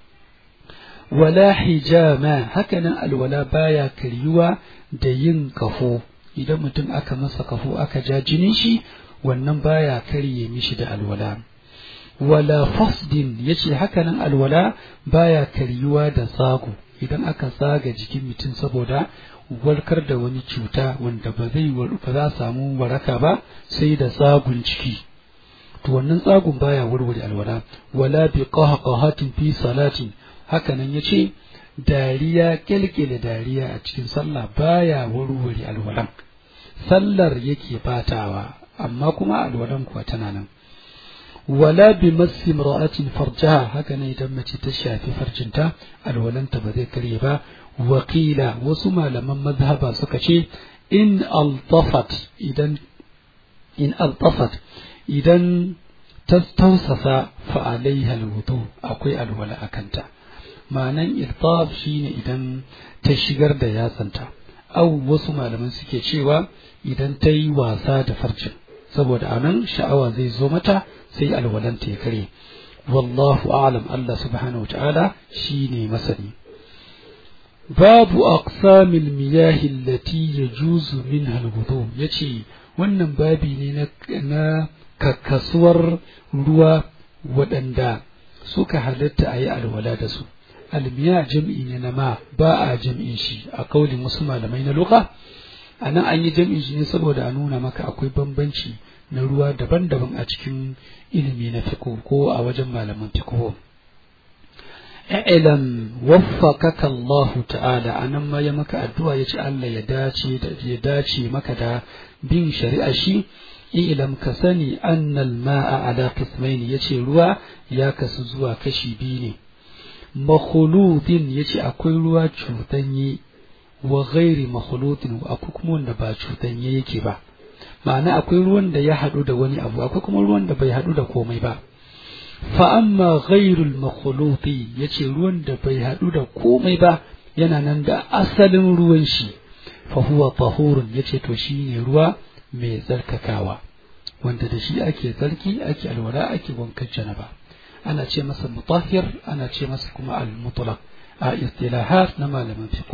wala hijama hakanan alwala baya karyuwa da yin kafo idan mutum aka masa kafo aka ja jinin shi wannan baya karye mishi da alwala wala fasdin yace hakanan alwala baya karyuwa da tsago idan aka tsaga jikin mutum saboda warkar da wani cuta wanda ba zai ba za samu waraka ba sai da tsagun ciki to wannan tsagun baya warware alwala wala bi qahqahatin fi salatin hakanan yace dariya kelkele dariya a cikin sallah baya warware alwalan sallar yake batawa amma kuma alwalan kuwa tana nan wala bi massi imra'atin farjaha haka ne idan mace ta shafi farjinta alwalanta ba zai karye ba wakila wasu malaman mazhaba suka ce in altafat idan in altafat idan ta tausasa fa alaiha alwudu akwai alwala akanta ma'anan iltaf shine idan ta shigar da yatsanta au wasu malaman suke cewa idan ta yi wasa da farjin saboda anan sha'awa zai zo mata sai alwalanta ya kare wallahu a'lam Allah subhanahu wa ta'ala shine masani babu aqsamil miyahi allati yajuzu minha alwudu yace wannan babi ne na na kakkasuwar ruwa waɗanda suka halatta a yi alwala da su almiya jam'i ne na ma ba a jam'in shi a kaulin wasu malamai na luka a nan an yi jam'in shi ne saboda a nuna maka akwai bambanci na ruwa daban-daban a cikin ilimi na fiko ko a wajen malaman fiko ilam waffaqaka Allah ta'ala anan ma ya maka addu'a ya ce Allah ya dace da ya dace maka da bin shari'a shi ilam ka sani annal ma'a ala qismaini yace ruwa ya kasu zuwa kashi biyu ne makhuludin yace akwai ruwa cutanye wa ghairi makhuludin akwai kuma wanda ba cutanye yake ba ma'ana akwai ruwan da ya haɗu da wani abu akwai kuma ruwan da bai haɗu da komai ba fa amma ghairul makhuluti yace ruwan da bai haɗu da komai ba yana nan da asalin ruwan shi fa huwa tahurun yace to shine ruwa mai tsarkakawa wanda da shi ake tsarki ake alwala ake wankan janaba ana ce masa mutahhir ana ce masa kuma al-mutlaq a istilahat na malaman fiqh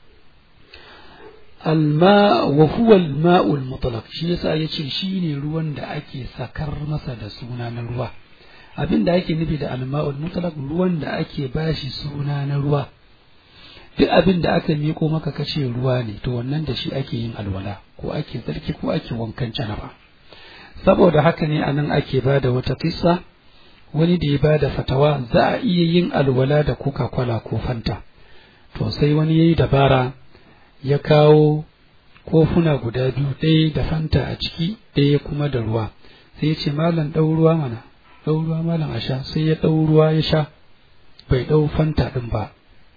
alma wa huwa al-ma'u al-mutlaq shi yasa yace shine ruwan da ake sakar masa da suna na ruwa abin da ake nufi da al-ma'u al-mutlaq ruwan da ake bashi suna na ruwa duk abin da aka miko maka kace ruwa ne to wannan da shi ake yin alwala ko ake tsarki ko ake wankan janaba saboda haka ne anan ake bada wata kissa wani da ya bada fatawa za a iya yin alwala da coca cola ko fanta to sai wani yayi dabara ya kawo kofuna guda biyu ɗaya da fanta a ciki ɗaya kuma da ruwa sai ya ce malam ɗau ruwa mana ɗau ruwa malam a sha sai ya ɗau ruwa ya sha bai ɗau fanta ɗin ba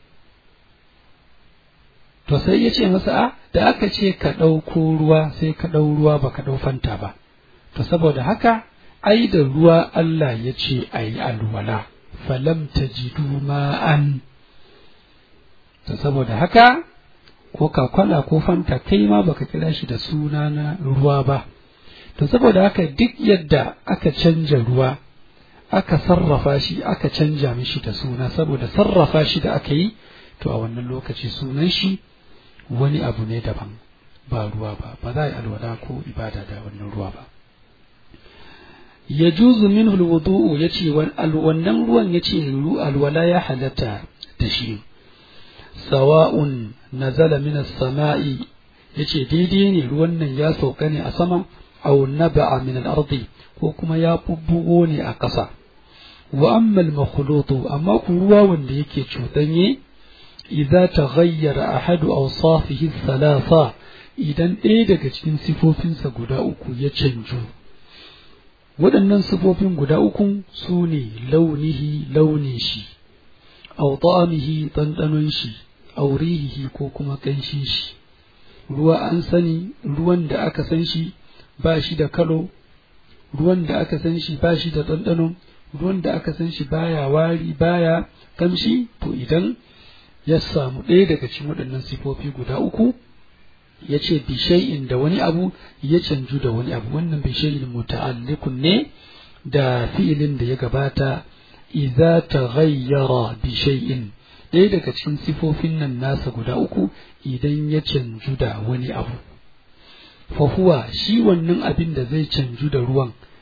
to sai ya ce masa a da aka ce ka ɗauko ruwa sai ka ɗau ruwa ba ka ɗau fanta ba to saboda haka ai da ruwa Allah ya ce a yi alwala falam ta jidu ma'an to saboda haka ko kakwala ko fanta kai ma baka kira shi da suna na ruwa ba to saboda haka duk yadda aka canja ruwa aka sarrafa shi aka canja mishi da suna saboda sarrafa shi da aka yi to a wannan lokaci sunan shi wani abu ne daban ba ruwa ba ba za a yi alwala ko ibada da wannan ruwa ba ya juzu min hulwudu'u ya ce wannan ruwan ya ce alwala ya halatta da shi sawa'un nazala min as-sama'i ya ce daidai ne ruwan nan ya sauka ne a sama aw naba'a min al-ardi ko kuma ya bubbugo ne a ƙasa wa amma al-makhlutu amma ku ruwa wanda yake cutanye idza taghayyara ahadu awsafihi thalatha idan ɗaya daga cikin sifofinsa guda uku ya canju waɗannan sifofin guda uku su ne launihi launin shi aw ta'amihi ɗanɗanon shi aw rihihi ko kuma ƙanshin shi ruwa an sani ruwan da aka san shi ba shi da kalo ruwan da aka san shi ba shi da ɗanɗano ruwan da aka san shi baya wari baya kamshi to idan ya samu ɗaya daga cikin waɗannan sifofi guda uku ya ce bishai'in da wani abu ya canju da wani abu wannan bishai'in muta'allikun ne da fi'ilin da ya gabata idza taghayyara bishai'in ɗaya daga cikin sifofin nan nasa guda uku idan ya canju da wani abu fa huwa shi wannan abin da zai canju da ruwan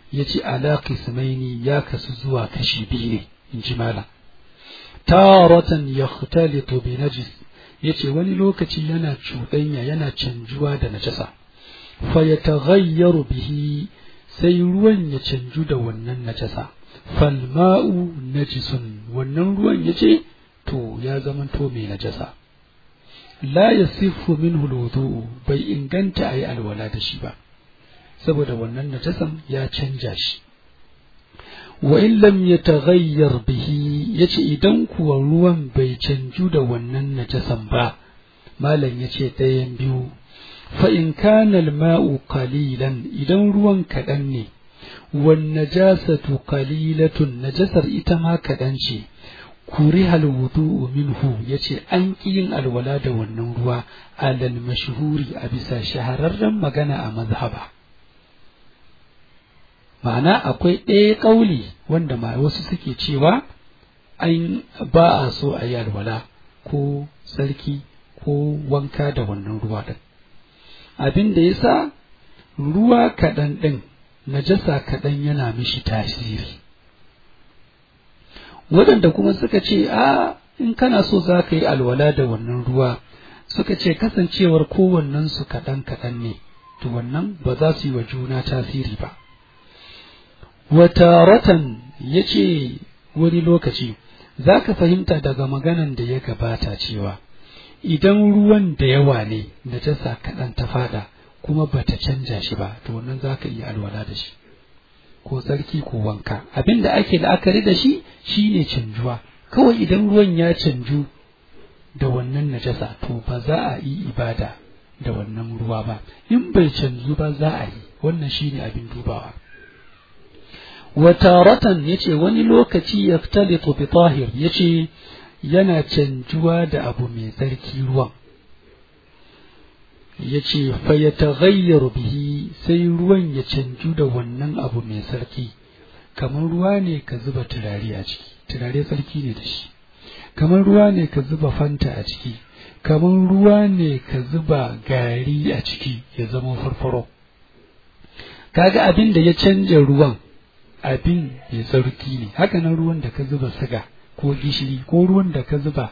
ya ce ala qismaini ya kasu zuwa kashi biyu ne in ji malam taratan yakhtalitu bi najis yace wani lokaci yana cuɗanya yana canjuwa da najasa fa yataghayyaru bihi sai ruwan ya canju da wannan najasa fal ma'u najisun wannan ruwan yace to ya zamanto mai najasa la yasifu minhu alwudu bai inganta ayi alwala da shi ba saboda wannan najasan ya canja shi wa in lam yataghayyar bihi yace idan kuwa ruwan bai canju da wannan najasan ba malam yace ɗayan biyu fa in kana al-ma'u qalilan idan ruwan kaɗan ne wan najasatu qalilatun najasar ita ma kaɗan ce kuriha al-wudu'u minhu yace an ƙi yin alwala da wannan ruwa alal mashhuri a bisa shahararren magana a mazhaba ma'ana akwai ɗaya ƙauli wanda ma wasu suke cewa an ba a so a yi alwala ko sarki ko wanka da wannan ruwa ɗin abin da ya sa ruwa kaɗan ɗin najasa kaɗan yana mishi tasiri waɗanda kuma suka ce a in kana so za ka yi alwala da wannan ruwa suka ce kasancewar kowannensu kaɗan kaɗan ne to wannan ba za su yi wa juna tasiri ba wataratan ya ce wani lokaci za ka fahimta daga maganan da ya gabata cewa idan ruwan da yawa ne da ta sa kaɗan ta fada kuma ba ta canja shi ba to wannan za ka iya alwala da shi ko tsarki ko wanka abin da ake la'akari da shi shine canjuwa kawai idan ruwan ya canju da wannan najasa to ba za a yi ibada da wannan ruwa ba in bai canju ba za a yi wannan shine abin dubawa wataratan yace wani lokaci yaftalitu bi tahir yace yana canjuwa da abu mai tsarki ruwan yace fa yataghayyaru bihi sai ruwan ya canju da wannan abu mai sarki kamar ruwa ne ka zuba turare a ciki turare sarki ne da shi kamar ruwa ne ka zuba fanta a ciki kamar ruwa ne ka zuba gari a ciki ya zama farfaro kaga abin da ya canja ruwan abin mai tsarki ne hakanan ruwan da ka zuba siga ko gishiri ko ruwan da ka zuba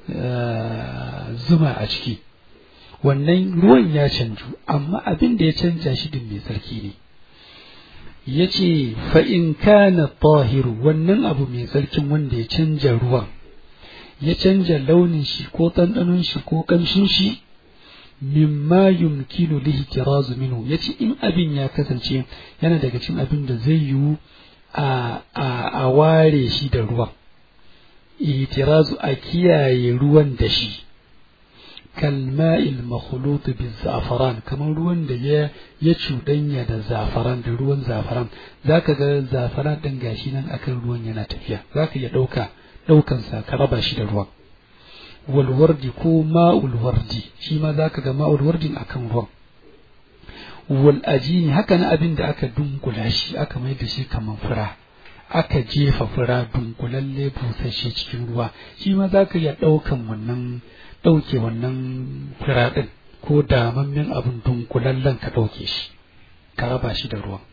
zuma a ciki wannan ruwan ya canju amma abin da ya canja shi din mai tsarki ne ya ce fa'in kana tahiru wannan abu mai tsarkin wanda ya canja ruwan ya canja launin shi ko ɗanɗanon shi ko ƙamshin shi mimma yumkinu lihi tirazu minhu yace in abin ya kasance yana daga cikin abin da zai yiwu a a a ware shi da ruwan itirazu a kiyaye ruwan da shi kalma'il makhlut bil za'faran kamar ruwan da ya ya cudanya da zafaran da ruwan zafaran zaka ga zafaran din gashi nan akan ruwan yana tafiya zaka iya dauka daukan sa ka raba shi da ruwan walwardi ko ma'ul wardi shi ma za ka ga ma'ul wardin akan ruwan wal ajini haka na abin da aka dunkula shi aka mai da shi kamar fura aka jefa fura dunkulalle busasshe cikin ruwa shi ma za ka iya ɗaukan wannan ɗauke wannan fura ɗin ko damammen abin dunkulallen ka ɗauke shi ka raba shi da ruwan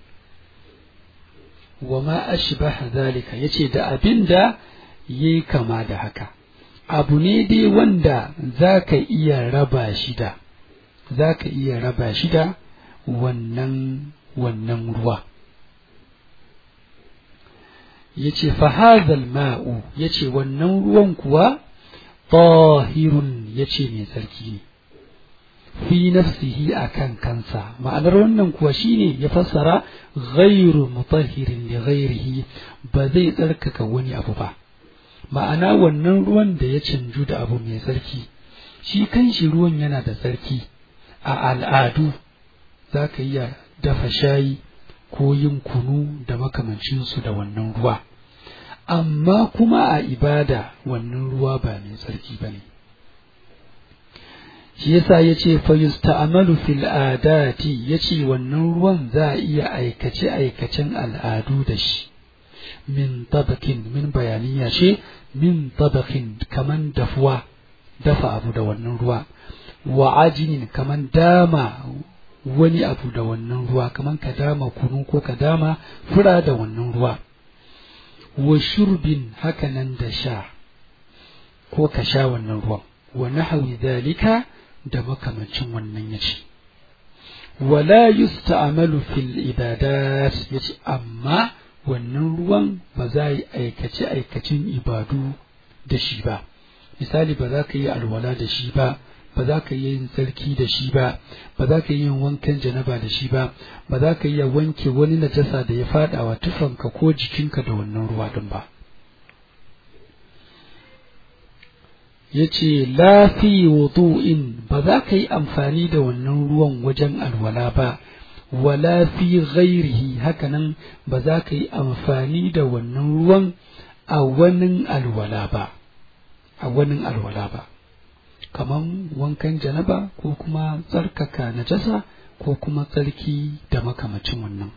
wa ma ashbaha zalika yace da abin da yayi kama da haka abu ne dai wanda za ka iya raba shi da za ka iya raba shi da wannan wannan ruwa ya ce fahazal ma'u ya ce wannan ruwan kuwa tahirun ya ce mai tsarki ne fi nafsihi a kan kansa ma'anar wannan kuwa shine ya fassara ghairu mutahirin li ghairihi ba zai tsarkaka wani abu ba ma'ana wannan ruwan da ya canju da abu mai tsarki shi kanshi ruwan yana da tsarki a al'adu za ka iya dafa shayi ko yin kunu da makamancinsu da wannan ruwa amma kuma a ibada wannan ruwa ba mai tsarki ba ne shi yasa ya ce fayusta'amalu fil adati ya ce wannan ruwan za a iya aikace aikacen al'adu da shi min tabakin min bayaniya ce min tabakin kaman dafuwa dafa abu da wannan ruwa wa ajinin kaman dama wani abu da wannan ruwa kamar ka dama kunu ko ka dama fura da wannan ruwa wa shurbin hakanan da sha ko ka sha wannan ruwan wa nahawi zalika da makamancin wannan yace wala yusta'malu fil ibadat yace amma wannan ruwan ba za yi aikace aikacin ibadu da shi ba misali ba za ka yi alwala da shi ba ba za ka yi yin tsarki da shi ba ba za ka yi yin wankan janaba da shi ba ba za ka iya wanke wani najasa da ya fada wa tufanka ko jikinka da wannan ruwa din ba yace la fi wudu'in ba za ka yi amfani da wannan ruwan wajen alwala ba wala fi ghairihi hakanan ba za ka yi amfani da wannan ruwan a wani alwala ba a wani alwala ba kaman wankan janaba ko kuma tsarkaka najasa ko kuma tsarki da makamacin wannan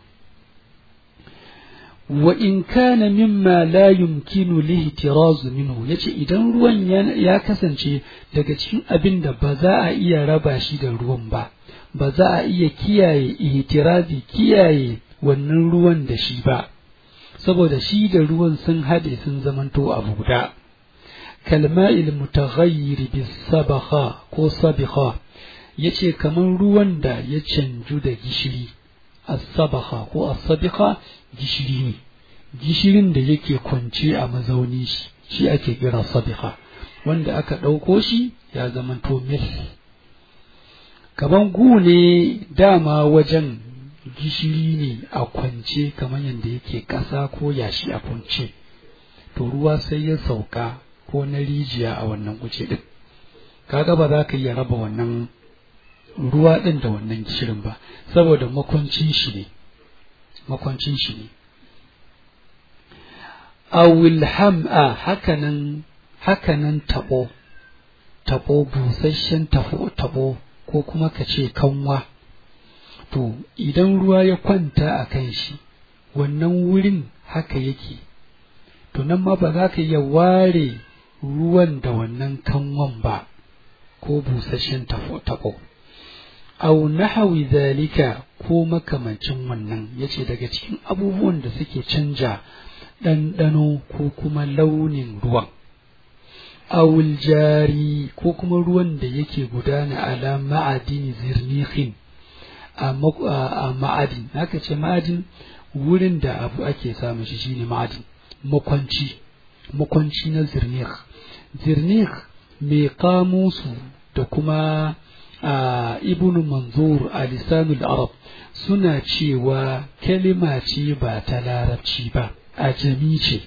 wa in kana mimma la yumkinu lihtiraz minhu yace idan ruwan ya kasance daga cikin abin da ba za a iya raba shi da ruwan ba ba za a iya kiyaye ihtirazi kiyaye wannan ruwan da shi ba saboda shi da ruwan sun haɗe sun zamanto abu guda kalma'il mutaghayyir bis sabakha ko sabikha yace kamar ruwan da ya canju da gishiri as-sabakha ko as-sabikha gishiri ne gishirin da yake kwance a mazauni shi shi ake kira sabikha wanda aka ɗauko shi ya zamanto mil kaman gu ne dama wajen gishiri ne a kwance kamar yadda yake ƙasa ko yashi a kwance to ruwa sai ya sauka ko na rijiya a wannan guje ɗin kaga ba za ka iya raba wannan ruwa ɗin da wannan gishirin ba saboda makwancin shi ne makwancin shi ne awil ham'a hakanan hakanan tabo tabo busasshen tabo tabo ko kuma ka ce kanwa to idan ruwa ya kwanta a kan shi wannan wurin haka yake to nan ma ba za ka iya ware ruwan da wannan kanwan ba ko busasshen tabo au nahawi zalika ko makamancin wannan yace daga cikin abubuwan da suke canja ɗanɗano ko kuma launin ruwan awul jari ko kuma ruwan da yake gudana ala ma'adin zirnihin a ma'adin haka ce ma'adin wurin da abu ake samun shi shine ma'adin makwanci makwanci na zirnih zirnih mai kamusu da kuma a ibn manzur a lisanul arab suna cewa kalima ce ba ta larabci ba a jami ce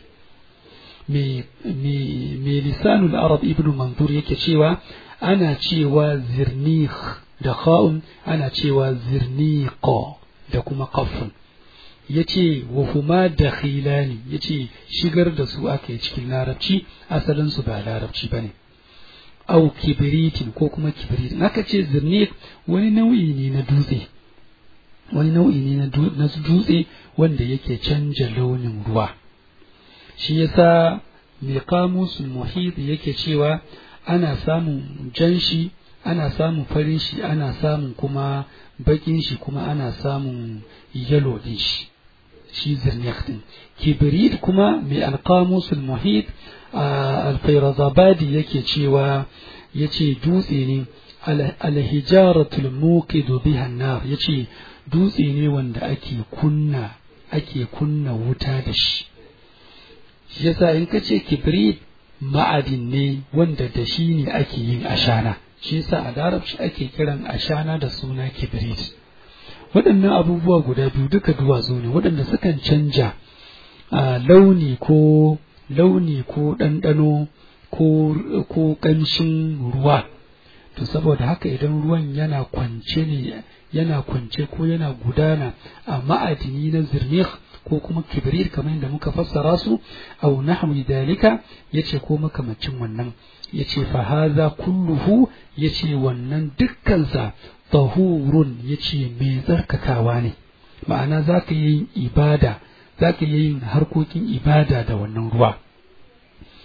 mai lisanul arab ibn manzur yake cewa ana cewa zirnih da kha'un ana cewa zirniqo da kuma qafun yace wa huma dakhilani yace shigar da su aka yi cikin larabci asalin su ba larabci bane au kibritin ko kuma kibritin aka ce zirniq wani nau'i ne na dutse wani nau'i ne na dutse wanda yake canja launin ruwa shi yasa mai kamusul muhit yake cewa ana samun jan shi ana samun farin shi ana samun kuma bakin shi kuma ana samun yalo din shi shi zirniq din kibrit kuma mai alqamusul muhit alfairazabadi yake cewa yace dutse ne alhijaratul muqidu biha nar yace dutse ne wanda ake kunna ake kunna wuta da shi shi yasa in ka ce kibrit ma'adin ne wanda da shi ne ake yin ashana shi yasa a larabci ake kiran ashana da suna kibrit waɗannan abubuwa guda biyu duka duwatsu ne waɗanda sukan canja a launi ko launi ko ɗanɗano ko ko ƙanshin ruwa to saboda haka idan ruwan yana kwance ne yana kwance ko yana gudana a ma'adini na zirnih ko kuma kibrir kamar yadda muka fassara su aw nahwi dalika yace ko makamacin wannan yace fa hadha kulluhu yace wannan dukkansa tahurun yace mai tsarkakawa ne ma'ana zaka yi ibada zaka yi yin harkokin ibada da wannan ruwa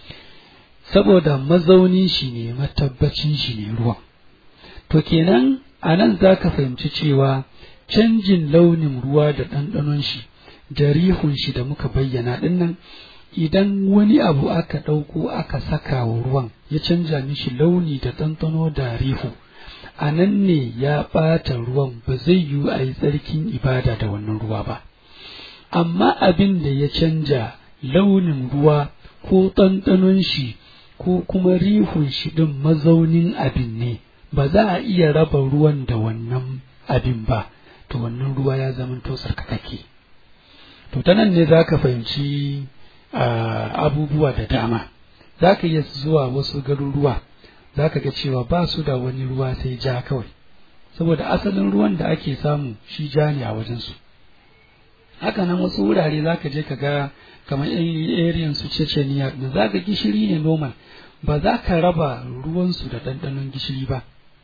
saboda mazaunin shi ne matabbacin shi ne ruwan to kenan a nan za ka fahimci cewa canjin launin ruwa da ɗanɗanon shi da rihun shi da muka bayyana ɗinnan idan wani abu aka ɗauko aka saka wa ruwan ya canja mishi launi da ɗanɗano da rihu a nan ne ya ɓata ruwan ba zai yiwu a yi tsarkin ibada da wannan ruwa ba amma abin da ya canja launin ruwa ko ɗanɗanon shi ko kuma rihun shi ɗin mazaunin abin ne ba za a iya raba ruwan da wannan abin ba to wannan ruwa ya zama to tsarkakake to ta nan ne za ka fahimci abubuwa da dama za ka iya zuwa wasu garuruwa za ka ga cewa ba su da wani ruwa sai ja kawai saboda asalin ruwan da ake samu shi ja ne a wajensu haka nan wasu wurare za ka je ka ga kamar yan su ceceniya da za ka gishiri ne normal ba za ka raba ruwansu da ɗanɗanon gishiri ba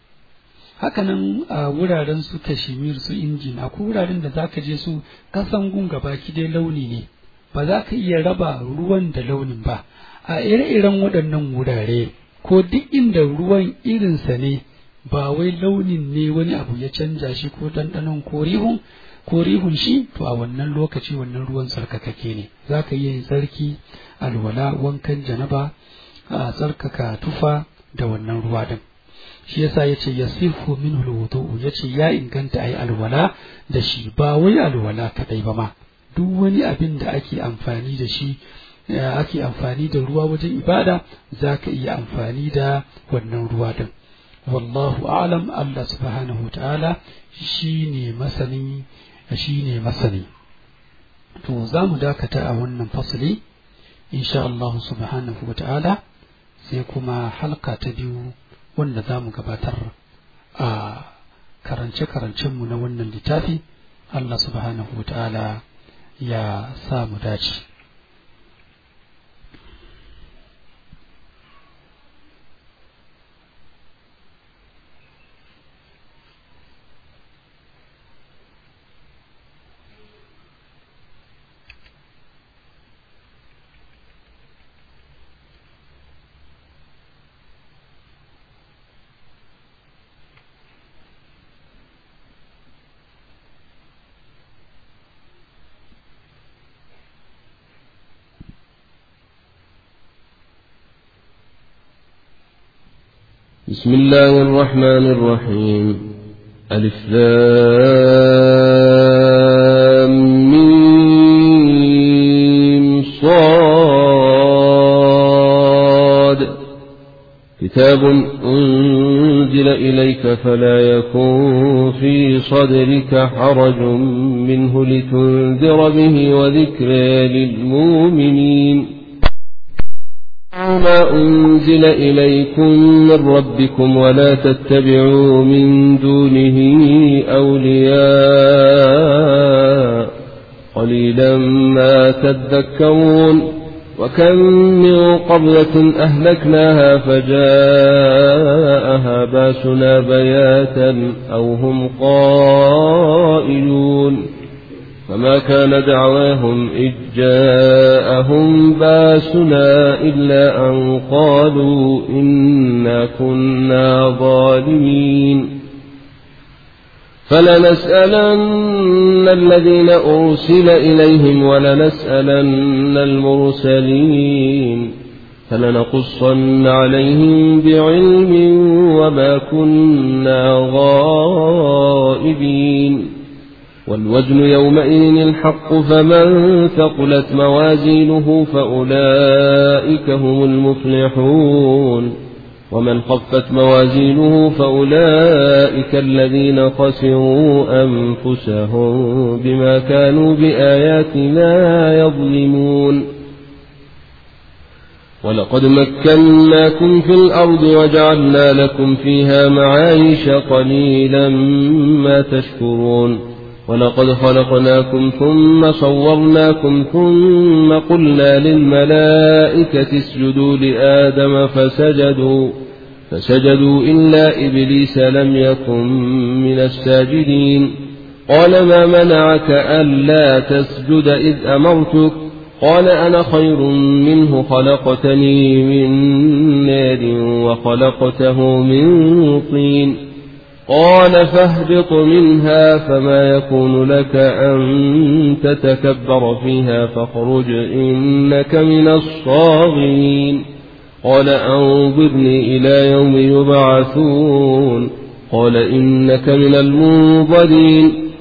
hakanan a wuraren su kashimir su injin akwai wuraren da zaka je su kasan gun gabaki dai launi ne ba za ka iya raba ruwan da launin ba a ire-iren waɗannan wurare ko duk inda ruwan irinsa ne ba wai launin ne wani abu ya canja shi ko ɗanɗanon ko rihun ko rihun shi to a wannan lokaci wannan ruwan tsarkakake ne za ka iya yin tsarki alwala wankan janaba a tsarkaka tufa da wannan ruwa din shi yasa yace yasifu minhu alwudu yace ya inganta ayi alwala da shi ba wai alwala kadai ba ma duk wani abin da ake amfani da shi ake amfani da ruwa wajen ibada zaka iya amfani da wannan ruwa din wallahu a'lam Allah subhanahu ta'ala shine masani shine masani to za mu dakata a wannan fasali insha Allah subhanahu ta'ala sai kuma halka ta biyu wanda za mu gabatar a karance-karancenmu na wannan littafi Allah subhanahu wa ta'ala ya sa mu dace. بسم الله الرحمن الرحيم ألف لام ميم صاد كتاب أنزل إليك فلا يكن في صدرك حرج منه لتنذر به وذكر للمؤمنين ما أنزل إليكم من ربكم ولا تتبعوا من دونه أولياء قليلا ما تذكرون وكم من قبلة أهلكناها فجاءها باسنا بياتا أو هم قائلون فما كان دعواهم إذ جاءهم باسنا إلا أن قالوا إنا كنا ظالمين فلنسألن الذين أرسل إليهم ولنسألن المرسلين فلنقصن عليهم بعلم وما كنا غائبين والوزن يومئذ الحق فمن ثقلت موازينه فأولئك هم المفلحون ومن خفت موازينه فأولئك الذين خسروا أنفسهم بما كانوا بآياتنا يظلمون ولقد مكناكم في الأرض وجعلنا لكم فيها معايش قليلا ما تشكرون ولقد خلقناكم ثم صورناكم ثم قلنا للملائكة اسجدوا لآدم فسجدوا فسجدوا إلا إبليس لم يكن من الساجدين قال ما منعك ألا تسجد إذ أمرتك قال أنا خير منه خلقتني من نار وخلقته من طين قال فاهبط منها فما يكون لك أن تتكبر فيها فاخرج إنك من الصاغرين قال أنظرني إلى يوم يبعثون قال إنك من المنظرين